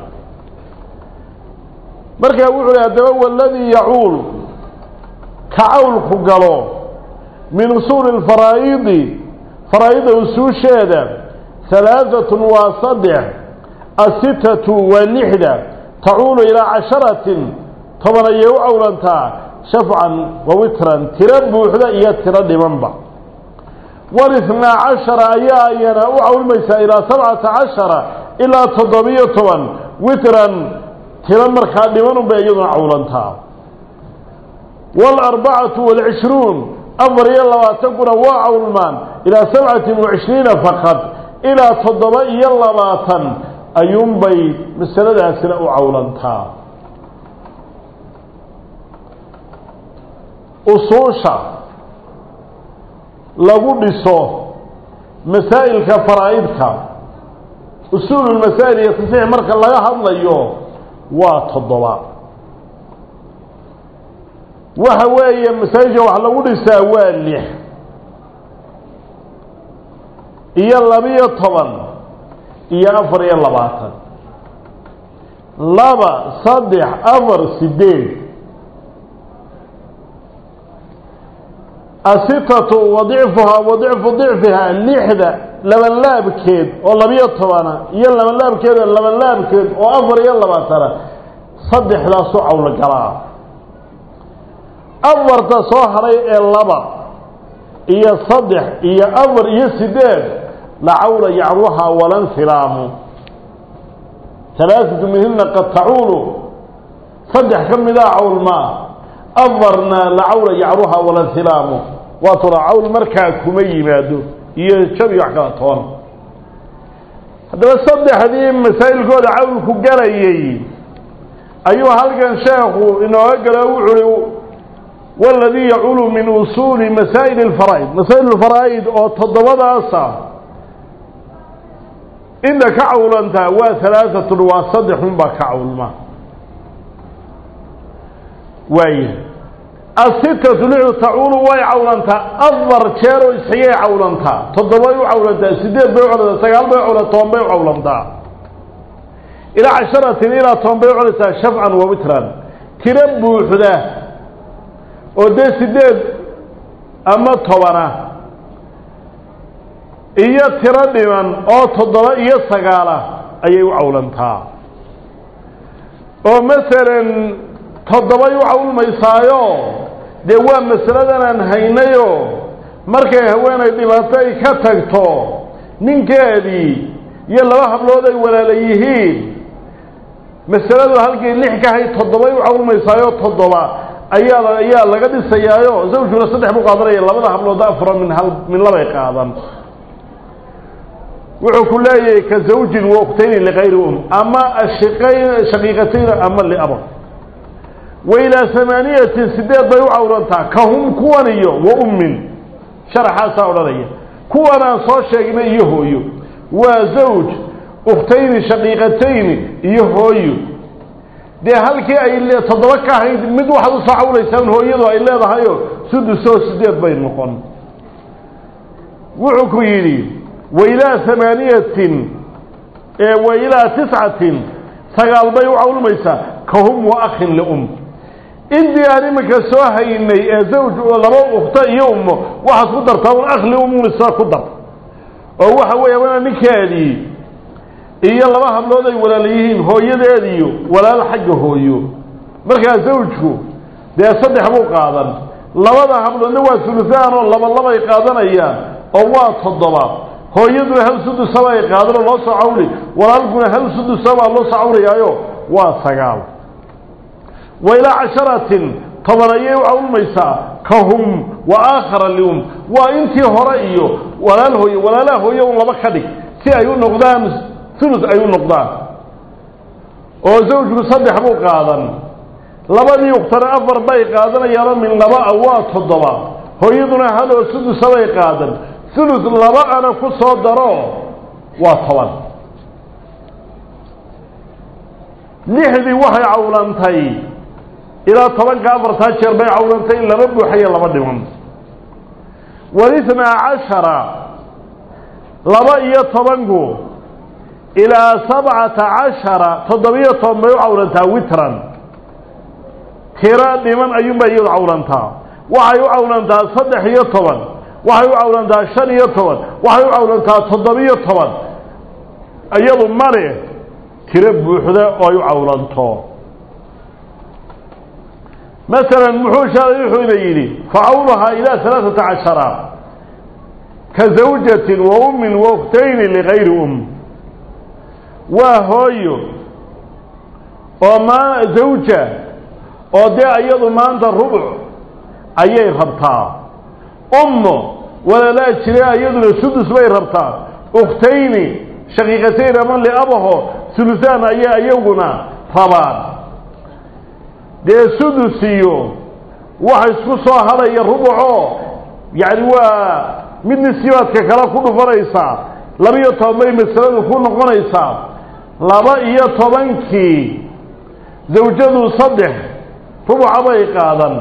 markaa wuxuu hi haddaba waladii yacuul ka cawlku galo min usuuli lfaraa'idi faraa'ida usuusheeda halaaatun waa saddex asitatu waa lixda tacuulu ilaa casharatin toban ayay u cawlantaa shafcan wa witran tiro buuxda iyo tiro dhimanba walithnaa cashara ayaa ayana u cawlmaysaa ilaa sabcata cashara ilaa toddobiyo toban witran tiro markaa dhimanunbay iyaduna cawlantaa waalarbacatu waalcishruun afar iyo labaatankuna waa cawlmaan ilaa sabcatin wacishriina faqad ilaa toddoba iyo labaatan ayuunbay masaladaasina u cawlantaa usuusha lagu dhiso masaa'ilka faraa'idka usuululmasaa'il iyo tasxiix marka laga hadlayo waa toddoba waxa weeye masaajidka wax lagu dhisaa waa lix iyo labiyo toban iyo afar iyo labaatan laba saddex afar sideed asitatu wa dicfuhaa wa dicfu dicfihaa lixda labanlaabkeed oo labiyo tobana iyo labanlaabkeed oo labanlaabkeed oo afar iyo labaatana saddexdaasu cawlo galaa afarta soo haray ee laba iyo saddex iyo afar iyo sideed la cawla yacruhaa walansilaamu alaaatu minhina qad tacuulu saddex ka midaa cawlmaa afarna la cawla yacruhaa walansilaamu waa tura cawl markaa kuma yimaado iyo jab iyo wax kala toona haddaba saddexdii masaa'ilkooda cawlku galayay ayuu halkan sheekhu inooga galo wuxuui waladii yaculu min usuuli masaa'il alfaraa'id masaa'il alfaraa'id oo toddobadaasa inta ka cawlantaa waa halaaatun waa saddexun baa ka cawlma waaya asitatu lixdu tacuulu way cawlantaa afar jeer oo isxigay cawlantaa toddobay u cawlantaa sideed bay u cawlantaa sagaal bay u cawlantaa toban bay u cawlantaa ilaa casharatin ilaa toban bay u cawlantaa shafcan wa witran tiro buuxda oo dee sideed ama tobana iyo tiro dhiman oo toddoba iyo sagaala ayay u cawlantaa oo masalan toddobay u cawlmaysaayo dee waa masaladan aan haynayo markay haweenay dhibaato ay ka tagto ninkeedii iyo laba hablood ay walaala yihiin masaladu halkii lix ka hayd toddobay u cawlmaysaayo toddoba ayaa ayaa laga dhisayaayo zawjkuna saddex buu qaadanaya labada hablood afra min hal min labay qaadan wuxuu ku leeyahay ka zawjin wa uktayni likayri um ama ashiqayn shaqiiqatayn ama liaba wa ilaa hamaaniyatin sideed bay u cawlantaa ka hum kuwan iyo wa ummin sharaxaasaa odhanaya kuwan aan soo sheegnay iyo hooyo waa zawj ukhtayni shaqiiqatayni iyo hooyo dee halkii ay toddoba ka ahayd mid waxaad usoo cawlaysaan hooyadu ay leedahayo sudusoo sideed bay noqon wuxuu ku yidhi wailaa hamaaniyatin wa ilaa tiscatin sagaal bay u cawlmaysaa ka hum wa akhin lium intii aan iminka soo haynay ee zawj oo laba ukhto iyo ummo waxaad ku dartaa un akh liumun isaa ku dar oo waxa weeye wana ninkeedii iyo laba hablood ay walaala yihiin hooyadeediyo walaal xagga hooyo markaa zawjku dee saddex buu qaadan labada habloodna waa sulusaan oo laba labay qaadanayaan oo waa toddoba hooyaduna hal sudusaba ay qaadan oo loo soo cawli walaalkuna hal sudusabaa loo soo cawlayaayo waa sagaal wa ilaa casharatin toban ayay u cawlmaysaa ka hum wa aakhara lium waa intii hore iyo walaal hooye walaalaha hooye un laba ka dhig si ay u noqdaan ulus ay u noqdaan oo zawjku saddex buu qaadan labadii ukhtana afar bay qaadanayaanoo min laba a waa toddoba hooyaduna hal oo sudusabay qaadan ulus laba ana ku soo daro waa toban lixdii waxay cawlantay ilaa tobanka afartaa jeer bay cawlantay laba buuxayo laba dhiman walithnaa cashara laba iyo tobanku ilaa sabcata cashara toddobiyo toban bay u cawlantaa witran tiro dhiman ayuunbay iyadu cawlantaa waxay u cawlantaa saddex iyo toban waxay u cawlantaa shan iyo toban waxay u cawlantaa toddobiyo toban iyadu male tiro buuxda oo ay u cawlanto masalan muxuu shaalay wuxuu ina yidhi facawluhaa ilaa alaaثata cashara ka zawjatin wa ummin wa uktayni ligayri um waa hooyo oo maa zawja oo dee iyadu maanta rubuc ayay rabtaa ummo walaalaa jire iyaduna sudus bay rabtaa ukhtayni shaqiiqatayn ama liabaho sulusaan ayay iyaguna rabaan dee sudus iyo waxa isku soo hadhaya rubucoo yacni waa mid nisibaadka kale ku dhufanaysaa laba-iyo toban bay masaladu ku noqonaysaa laba iyo tobankii zawjadu saddex rubuca bay qaadan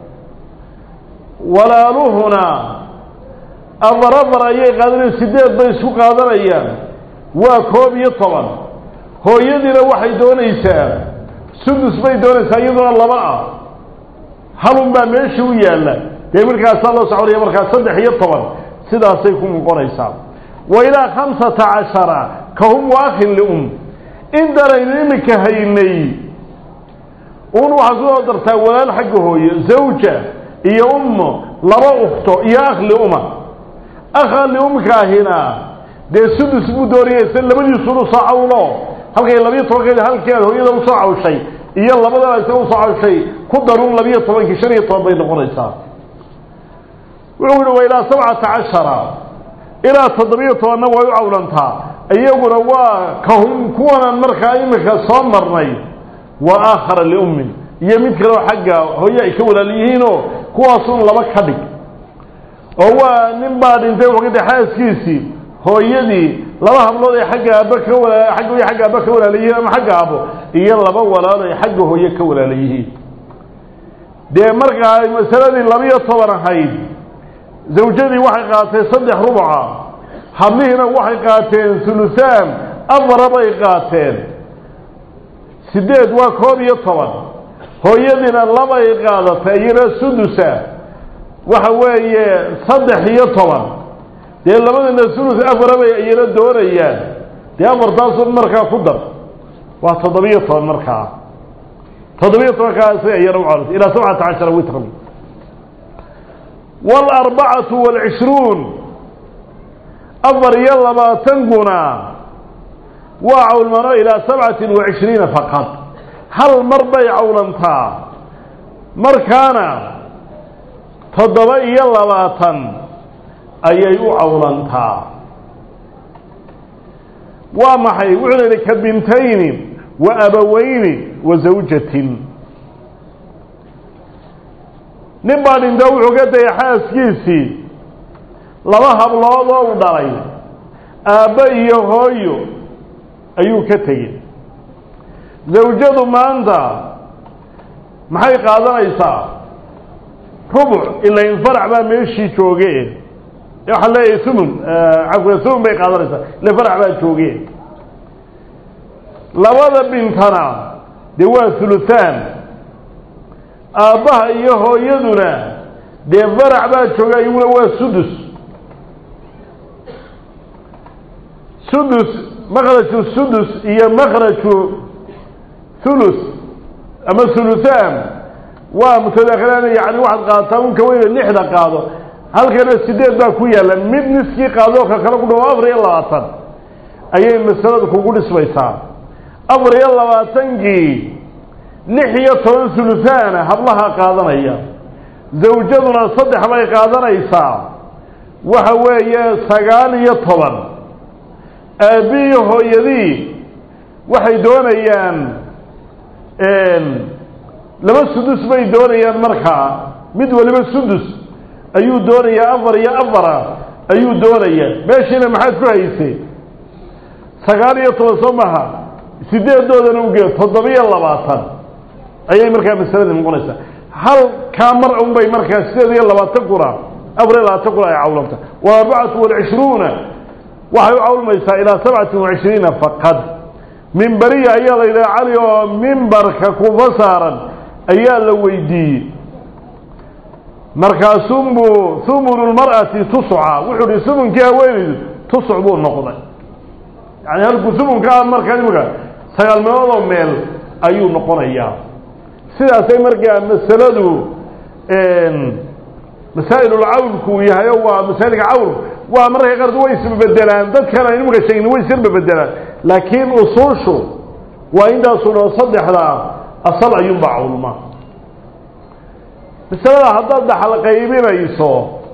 walaaluhuna afar afar ayay qaadanayaan sideed bay isku qaadanayaan waa koob iyo toban hooyadiina waxay doonaysaa sudus bay doonaysaa iyaduna laba ah halun baa meesha u yaalla dee markaasaa loo soconaya markaa saddex iyo toban sidaasay ku noqonaysaa wa ilaa khamsata cashara ka hum waakhin lium intanaynu iminka haynay un waxaad ku soo dartaa walaal xagga hooye zawja iyo ummo laba ukto iyo akh liuma akha liumkaahina dee sudus buu doonayaysa labadiisunu soo cawlo halkay labiyo tobankeedi halkeeda hooyada usoo cawshay iyo labadaba isaga usoo cawshay ku darun labiyo tobankii shan iyo toban bay noqonaysaa wuxuu yihi wa ilaa sabcata cashara ilaa toddobiyo tobanna way u cawlantaa iyaguna waa kahum kuwanan markaa iminka soo marnay wa aakhara liummin iyo mid kaleo xagga hooye ay ka walaal yihiinoo kuwaasun laba ka dhig oo waa nin baa dhintay waqti xaaskiisii hooyadii laba hablood ay xagga aabba ka wala xagga hooye xagga aabba ka walaala yihiin ama xagga aabbo iyo laba walaal ay xagga hooye ka walaala yihiin dee markaa ay masaladii labiyo toban ahayd zawjadii waxay qaatay saddex rubuca hablihiina waxay qaateen hulusaan afara bay qaateen sideed waa koob iyo toban hooyadiina labay qaadatay iyana sudusa waxa weeye saddex iyo toban dee labadana sulus afara bay iyana doonayaan dee afartaasun markaa ku dar waa toddobiyo toban markaa toddobiyo tobankaasi iyana u calisay ilaa sabcata cashara witran waalarbacatu waalcishruun afar iyo labaatankuna waa cawlmano ilaa sabcatin wa cishriina faqad hal mar bay cawlantaa markaana toddoba iyo labaatan ayay u cawlantaa waa maxay wuxuu la yidhi ka bintayni wa abaweyni wa zawjatin nin baa dhinto wuxuu ka dayay xaaskiisii laba hablood oo u dhalay aabbo iyo hooyo ayuu ka tegey zawjadu maanta maxay qaadanaysaa rubuc ilain farac baa meeshii jooge waxaan leeyahay sumun cafwa sumun bay qaadanaysaa ila farac baa jooge labada bintana dee waa huluhaan aabbaha iyo hooyaduna dee farac baa jooga iyaguna waa sudus sudus makraju sudus iyo makraju hulus ama huluhaan waa mutadaakhilaan yani waxaad qaadataa unka weyne lixda qaado halkana sideed baa ku yaalla mid niskii qaado ka kale ku dhawo afar iyo labaatan ayay masalada kugu dhismaysaa afar iyo labaatankii lix iyo toban huluhaana hablaha qaadanaya zawjaduna saddex bay qaadanaysaa waxa weeye sagaal iyo toban aabbiiyo hooyadii waxay doonayaan laba sudus bay doonayaan markaa mid waliba sudus ayuu doonayaa afar iyo afara ayuu doonayaa meeshiina maxaad ku haysay sagaal iyo toban soo maha sideedoodana ugee toddoba-iyo labaatan ayay markaa masalada noqonaysaa hal kaa mar un bay markaa sideed iyo labaatan kuna afar iyo labaatan kuna ay cawlamta wa arbacatu walcishruuna waxay u cawlmaysaa ilaa sabcatin wacishriina faqad mimberiya ayaa la yidhaha cali oo mimbarka kufa saaran ayaa la weydiiyey markaasunbuu humunu lmar'ati tusca wuxuu hi humunkii haweenaydu tusc buu noqday yani halkuu humunkaa markaa imika sagaal meeloodoo meel ayuu noqonayaa sidaasay markaa masaladu masaa'ilulcawlku yahay o waa masaa'ilka cawlku waa mararka qaarkood way isbabedelaan dadkan aynu imika sheegni way isirbabedelaan laakiin usuushu waa intaasu dhao saddexdaa asal ayuunbaa cawlma masalada haddaad dhaxal qaybinayso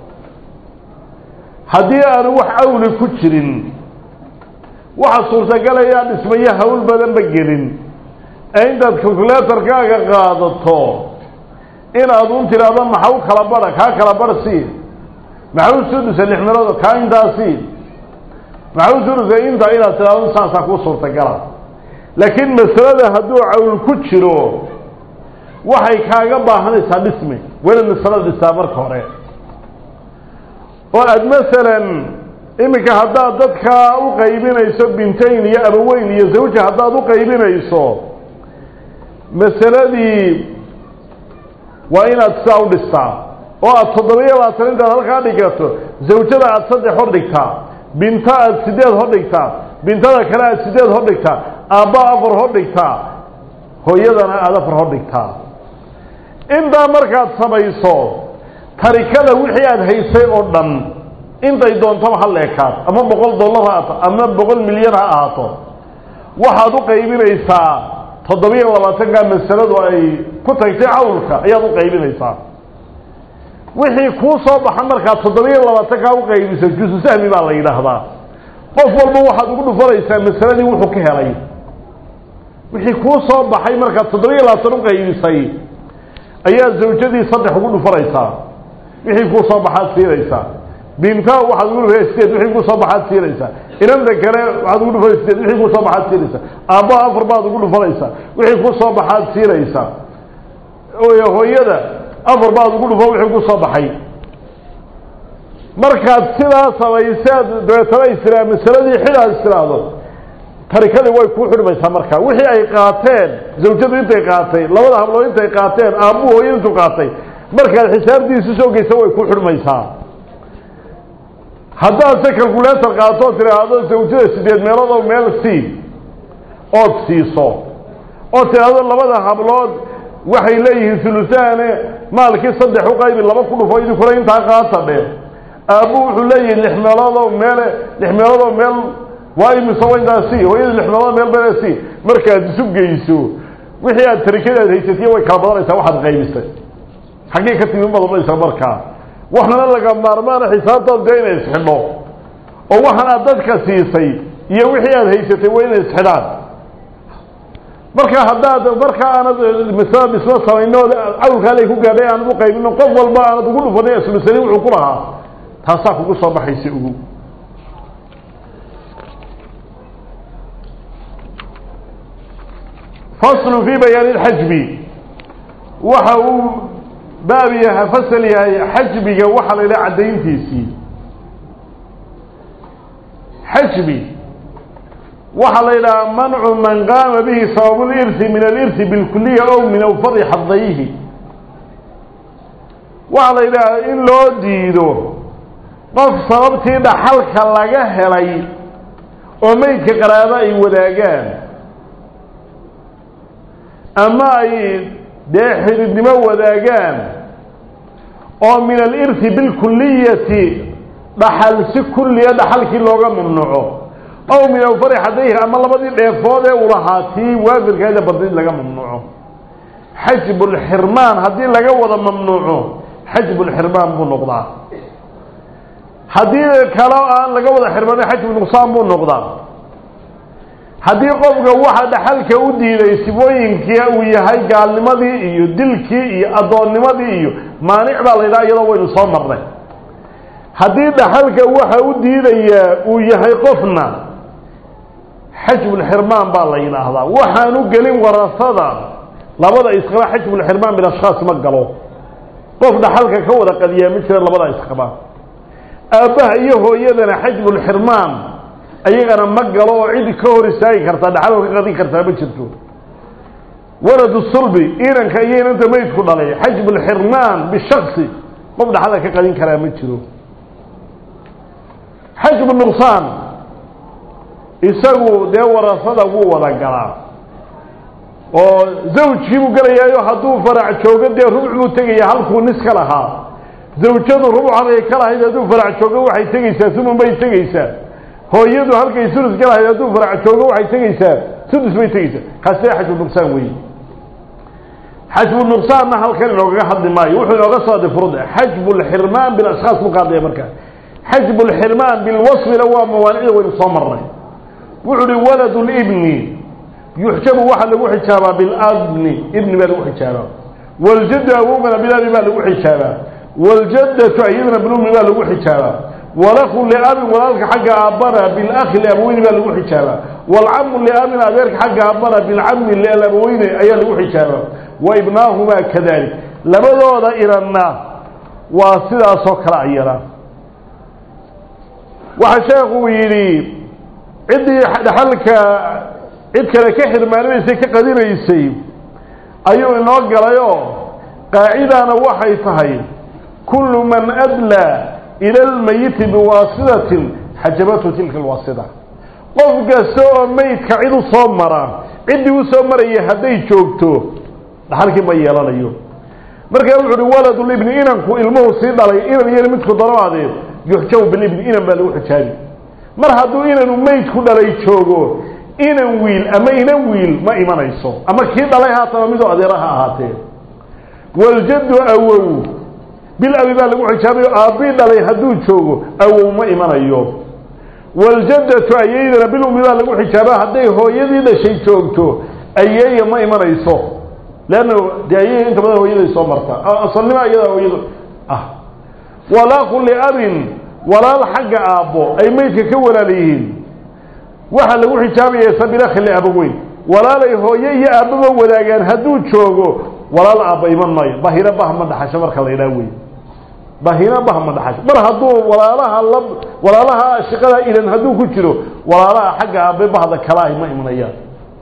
haddii aanu wax cawli ku jirin waxa suurtagalaya dhismayo hawl badanba gelin ee intaad calculatorkaaga qaadato inaad un tidhaahdo maxau kala bara kaa kala bar sii maxau sudusa lix meelood kaa intaasi maxau sudusa intaa inaad tidhahdo saasaa kuu suurtagala laakiin masalada hadduu cawl ku jiro waxay kaaga baahanaysaa dhismi weli masalada dhistaa marka hore oo aada masalan iminka haddaad dadkaa u qaybinayso bintayn iyo abaweyn iyo zawja haddaad u qaybinayso masaladii waa inaad sidaa u dhistaa oo aada toddoba-iyo labaatan intaad halkaa dhigato zawjada aada saddex hor dhigtaa binto aada sideed hordhigtaa bintada kale aada sideed hordhigtaa aabba afar hordhigtaa hooyadana aada afar hordhigtaa intaa markaad samayso tarikada wixii aada haysay oo dhan intay doontaba ha leekaad ama boqol dollar ha ahaato ama boqol milyan ha ahaato waxaad u qaybinaysaa toddobiyo labaatanka masaladu ay ku tagtay cawlka ayaad u qaybinaysaa wixii kuu soo baxa markaad toddobiyo labaatankaa u qaybiso jusu sahmi baa la yidhaahdaa qof walba waxaad ugu dhufanaysaa masaladii wuxuu ka helay wixii kuu soo baxay markaad toddobiyo labaatan u qaybisay ayaa zawjadii saddex ugu dhufanaysaa wixii kuu soo baxaad siinaysaa binta waxaad ugu dhufan sideed wixii kuu soo baxaad siinaysaa inanta kale waxaad ugu dhufan sideed wixii kuu soo baxaad siinaysaa aabba afar baad ugu dhufanaysaa wixii kuu soo baxaad siinaysaa hooyada afar baad ugu dhufan wixii kuu soo baxay markaad sidaa samayseed dabeetana istiraa masaladii xidaad istiraahdo tarikadii way kuu xidhmaysaa markaa wixii ay qaateen zawjadu intay qaatay labada hablood intay qaateen aabbuhu hooyada intuu qaatay markaad xisaabtiisu soo geysa way kuu xidhmaysaa haddaad se calculator qaato oo tidhaahdo zawjada sideed meeloodoo meel sii ood siiso oo tidhaahdo labada hablood waxay leeyihiin hulusaane maalkii saddex u qaybi laba ku dhufo idinkuna intaa qaata dhe aabbu wuxuu leeyahay lix meeloodoo meele lix meeloodoo meel waa imise waa intaa sii hooyada lix meelood meel bele sii markaad isu geyso wixii aad tarikada aad haysatiy way kala badanaysaa waxaad qaybisay xaggee ka timi baad odhanaysaa markaa waxaana laga maarmaana xisaabtaad dee inay isxidho oo waxaan aad dadka siisay iyo wixii aad haysatay waa inay isxidhaan marka haddaad markaa aanad masalad isla samayno cawlkaale ku gaadhay aanad u qaybino qof walba aanad ugu dhufanay aslusani wuxuu ku lahaa taasaa kugu soo baxaysa ugu faslu fii bayaani lxajbi waxa uu baab yaha fasal yahay xajbiga waxaa la yidhaha caddayntiisii xajbi waxaa la yidhaha mancu man qaama bihi sababu lirsi min alirsi bilkuliya ow min awfadi xadayhi waxaa la yidhaha in loo diido qof sababtii dhaxalka laga helay oo meydka qaraabo ay wadaagaan ama ay dee xididnimo wadaagaan oo min alirsi bilkuliyati dhaxal si kulliya dhaxalkii looga mamnuuco ow min awfari xadayhi ama labadii dheefood ee uu lahaa tii waafirkeeda badid laga mamnuuco xajbulxirmaan haddii laga wada mamnuuco xajbulxirmaan buu noqdaa haddii kale aan laga wada xirmanin xajbunuqsaan buu noqdaa haddii qofka waxa dhaxalka u diiday sibooyinkii uu yahay gaalnimadii iyo dilkii iyo addoonnimadii iyo maanic baa la yidhaha iyadoo waynu soo marnay haddii dhaxalka waxa u diidayaa uu yahay qofna xajbulxirmaan baa la yidhaahdaa waxaanu gelin warasada labada isqaba xajbulxirmaan bil ashkhaas ma galo qof dhaxalka ka wada qadiyaa ma jira labada isqaba aabbaha iyo hooyadana xajbulxirmaan ayagana ma galo oo cid ka hor istaagi kartaa dhaxalka ka qadin kartaa ma jirto waladu sulbi inanka iyo inanta meydku dhalay xajbulxirmaan bishaksi qof dhaxalka ka qadin karaa ma jiro xajbu nuqsaan isagu dee warasada wuu wada galaa oo zawjkii buu gelayaayo hadduu farac joogo dee rubuc buu tegaya halkuu nis ka lahaa zawjadu rubucan ay ka lahayd hadduu farac joogo waxay tegeysaa sumun bay tegeysaa hooyadu halkay sulus ka lahayd hadduu farac joogo waxay tegeysaa sudus bay tegeysaa kaasi xajbu nuqsaan weeye xajbu nuqsaanna halkan inoogaga hadli maayo wuxuu inooga soo hadlay furud xajbu lxirmaan bilashkhaas buu ka hadlaya markaa xajbu lxirmaan bilwasfina waa mawaanicda waynu soo marnay wuxuu uhi waladu libni yuxjabu waxaa lagu xijaabaa bilabni ibni baa lagu xijaabaa waljaddu awogana bilabi baa lagu xijaabaa wاljaddatu iyadana bilumi baa lagu xijaabaa walaku liabin walaalka xagga aabbana bilakhi liabaweyni baa lagu xijaabaa wاlcamu liabin adeerka xagga aabbana bilcami liabaweyne ayaa lagu xijaabaa wa ibnaahumaa kadalik labadooda iranna waa sidaasoo kale ayana waxaa sheekuu yidhi ciddii dhaxalka cid kale ka xirmaanimaysay ka qadinaysay ayuu inoo galayoo qaacidana waxay tahay kullu man adlaa ila almayiti biwaasitatin xajabatu tilka alwaasida qof kasta oo meydka cid u soo mara ciddii u soo maraya hadday joogto dhaxalkii ma yeelanayo markaa wuxu uhi waladulibni inanku ilmuhu sii dhalay inan iyo midku daraadeed yuxjabu bilibni inan baa lagu xijaabi mar hadduu inanu meydku dhalay joogo inan wiil ama inan wiil ma imanayso ama kii dhalay haataba midoo adeera ha ahaatee waljaddu awow bil abi baa lagu xijaabayo aabbii dhalay hadduu joogo awow ma imanayo waljadatu ayeydana bil ummi baa lagu xijaaba hadday hooyadii dhashay joogto ayeeya ma imanayso leanna dee ayeeya inta badan hooyaday soo marta asalnima iyadaa hooyada ah walaaqu liabin walaal xagga aabbo ay meydka ka walaala yihiin waxaa lagu xijaabaya sabilakhi liabaweyn walaalay hooye iyo aabbaba wadaagaan hadduu joogo walaal aabba iman maayo bahina bah ma dhaxasho marka la idhaha wey bahina bah ma dhaxasho mar hadduu walaalaha la walaalaha shaqada ilan hadduu ku jiro walaalaha xagga aabbe bahda kalaahi ma imanayaan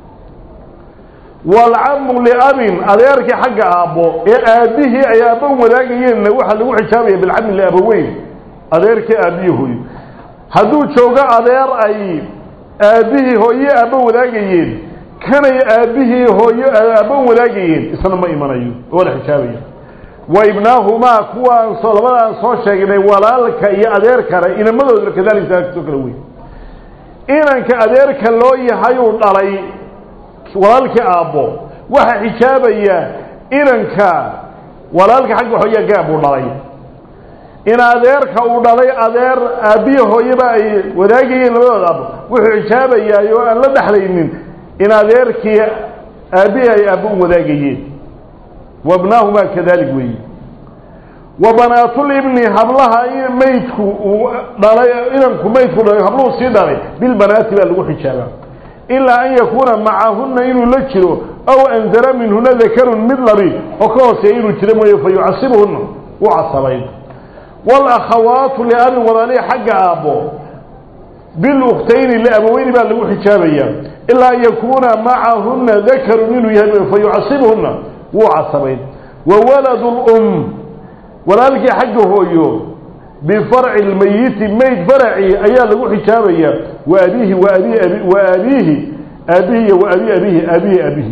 walcamu liabin adeerkii xagga aabbo ee aabbihii ay aabba wadaagayeenna waxaa lagu xijaabaya bilcami liabaweyn adeerkii aabbihi hooyo hadduu joogo adeer ay aabbihii hooye aabba wadaagayeen kanay aabbihii hooyo aabba wadaagayeen isna ma imanayo oo la xijaabaya wa ibnaahumaa kuwaan soo labadaan soo sheegnay walaalka iyo adeerkana inamadooda kadalika soo kala wey inanka adeerka loo yahayuu dhalay walaalkii aabbo waxaa xijaabaya inanka walaalka xagga hooya gaab uu dhalay in adeerka uu dhalay adeer aabbihi hooyeba ay wadaagayeen labadooda aabbo wuxuu xijaabayaa oo aan la dhexlaynin in adeerkii aabbihi ay aabbo u wadaagayeen wabnaahumaa kadalik weeye wa banaatulibni hablaha maydku uu dhalay inanku maydku dhalay habluhu sii dhalay bilbanaati baa lagu xijaabaa ilaa an yakuuna macahunna inuu la jiro aw anzara minhuna dakarun mid labi oo ka hooseeya inuu jiro mooye fa yucasibuhunna u casabayn waalakhawaatu liabin walaalihi xagga aabbo bilukhtayni liabaweyni baa lagu xijaabayaa ilaa an yakuuna macahunna dakarun inuu yahay fa yucasibuhunna wuu casabayn wa waladu lum walaalkii xagga hooyo bifarci lmayiti mayd faracii ayaa lagu xijaabayaa wa abiihi wa abi abi wa abiihi aabihi iyo wa abi abihi aabihi abihi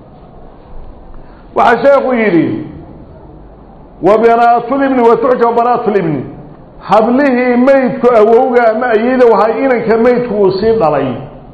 waxaa sheekhu yidhi wa banaatulibni wa tuxjab banaatulibni hablihii maydku awowga ama ayeyda wahaa inanka maydku uu sii dhalay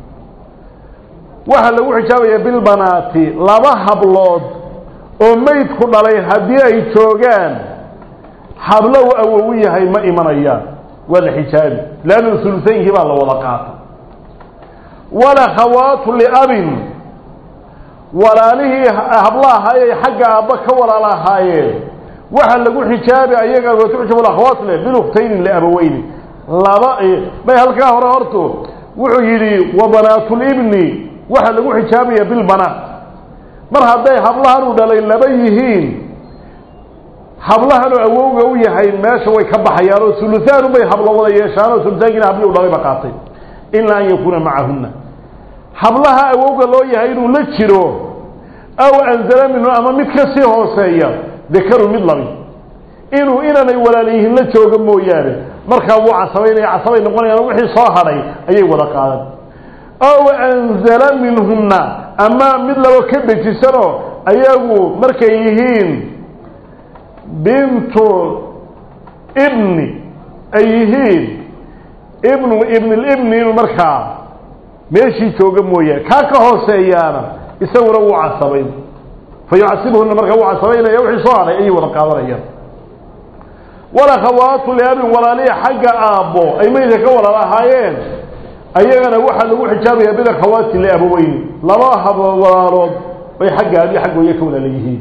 waxaa lagu xijaabayaa bilbanaati laba hablood oo maydku dhalay haddii ay joogaan hablo u awow yahay ma imanayaan waa la xijaabi leanna sulutaynkii baa la wada qaata walakhawaatu liabin walaalihii hablaha ayay xagga aabba ka walaal ahaayeen waxaa lagu xijaabi ayaga watuxjabu lakhawaat le bilukhtayni liabaweyni laba may halkaa hore horto wuxuu yidhi wa banaatulibni waxaa lagu xijaabaya bilbanaat mar hadday hablahan u dhalay laba yihiin hablahanoo awowga u yahay meesha way ka baxayaan oo suluhaan bay hablo wada yeeshaan oo sulutaankiina habli u dhalayba qaatay ilaa an yakuuna macahunna hablaha awowga loo yahay inuu la jiro aw anzala minhu ama mid ka sii hooseeya dakarun mid labi inuu inanay walaal yihiin la jooga mooyaane markaa wuu casabaynaya casabay noqonayaan wixii soo hadhay ayay wada qaadan aw anzala minhunna ama mid labo ka dejisanoo ayagu markay yihiin bintu ibni ay yihiin ibnu ibnilibni inuu markaa meeshii jooga mooyaane kaa ka hooseeyaana isaguna wuu casabayn fa yucasibuhuna markaa wuu casabaynaya wixii soo hadhay ayay wada qaadanayaan walakhawaatu liabin walaalihi xagga aabbo ay meydka ka walaal ahaayeen ayagana waxaa lagu xijaabayaa bilakhawaati liabaweyni laba hab walaalood bay xagga abi xagga hooye ka walaala yihiin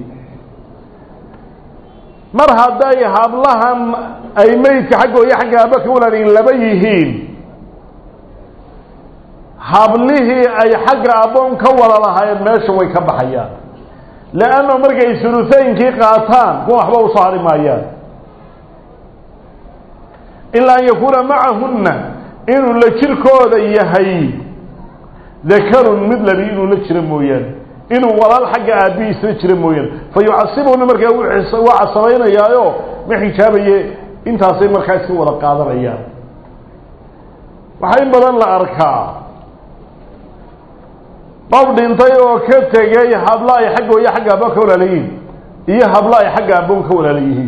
mar hadday hablahan ay meydka xagga hooye xagga aabba ka walaalayihiin laba yihiin hablihii ay xagga abboon ka walalahaayeen meesha way ka baxayaan leanna markay sulutaynkii qaataan kuwa waxba usoo hadhi maayaan ilaa an yakuuna macahunna inuu la jirkooda yahay dakarun mid labi inuu la jiro mooyaane inuu walaal xagga aabbihiisla jiro mooyaane fa yucasibuhuna markaa waa casabaynayaayo ma xijaabaye intaasay markaa iska wada qaadanayaan waxaa in badan la arkaa qof dhintay oo ka tegay hablo ay xagga hooyo xagga aabbo ka walaalayihiin iyo hablo ay xagga aabbo ka walaala yihiin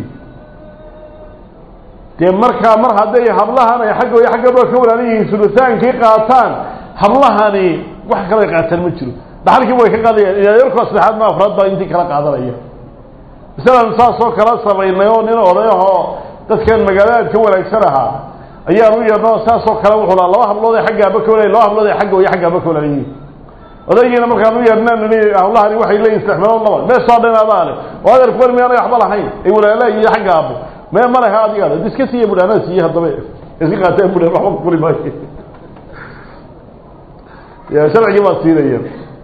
dee markaa mar hadday hablahan ay xagga hooyo xagga aabbo ka walaala yihiin sulusaankii qaataan hablahani wax kale qaataan ma jiro dhaxalkii way ka qaadayaan yarko saddexaad ma afraad baa intii kala qaadanaya masalan saasoo kala samaynay oo nin odayahoo dadkan magaalada ka wanaagsan ahaa ayaan u yeedno saasoo kale wuxuu lahaa laba hablood ee xagga aabba ka walaay laba hablood ee xagga hooyo xagga aabba ka walaalayihiin odaygiina markaan u yeedhnaan nini hawlahani waxay leeyihin saddex meelood laba meesoo dhan adaa leh oo adeerku bar miyaanay waxba lahayn ay walaalaha iyo xagga aabbo mee ma leha adiga le iska siiya budh anaa siiye haddaba iska qaateen budh waxba kuli maayo ya sharcigii baa siinaya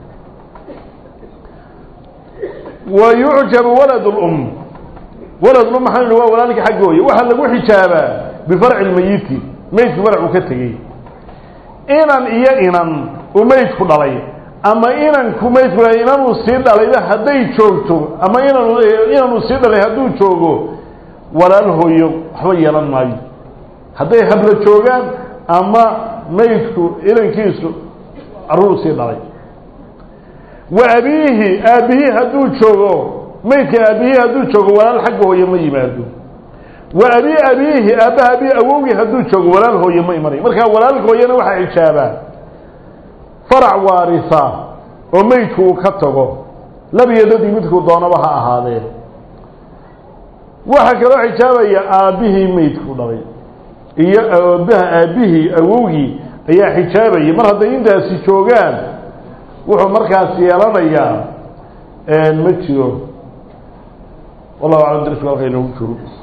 wa yucjabu walad lum walad lum maxaa nihi waa walaalka xagga hooye waxaa lagu xijaabaa bifarci lmayiti meydku farac uu ka tegey inan iyo inan uu meydku dhalay ama inanku maydku dhalay inanuu sii dhalayba hadday joogto ama inan inanuu sii dhalay hadduu joogo walaal hooyo waxba yeelan maayo hadday habla joogaan ama maydku inankiisu carruur sii dhalay wa abiihi aabbihii hadduu joogo maydka aabbihii hadduu joogo walaal xagga hooye ma yimaado wa abi abiihi aabbaha abii awowgii hadduu joogo walaal hooye ma imanayo markaa walaalka hooyena waxaa xijaabaa farac waarisa oo meydku uu ka tago labiyo dadii midkuu doonaba ha ahaadee waxaa kaloo xijaabaya aabbihii meydku dhalay iyo aabbaha aabbihii awowgii ayaa xijaabaya mar hadday intaasi joogaan wuxuu markaas yeelanayaa ma jiro wallahu aclam darisku halka inoogu joogo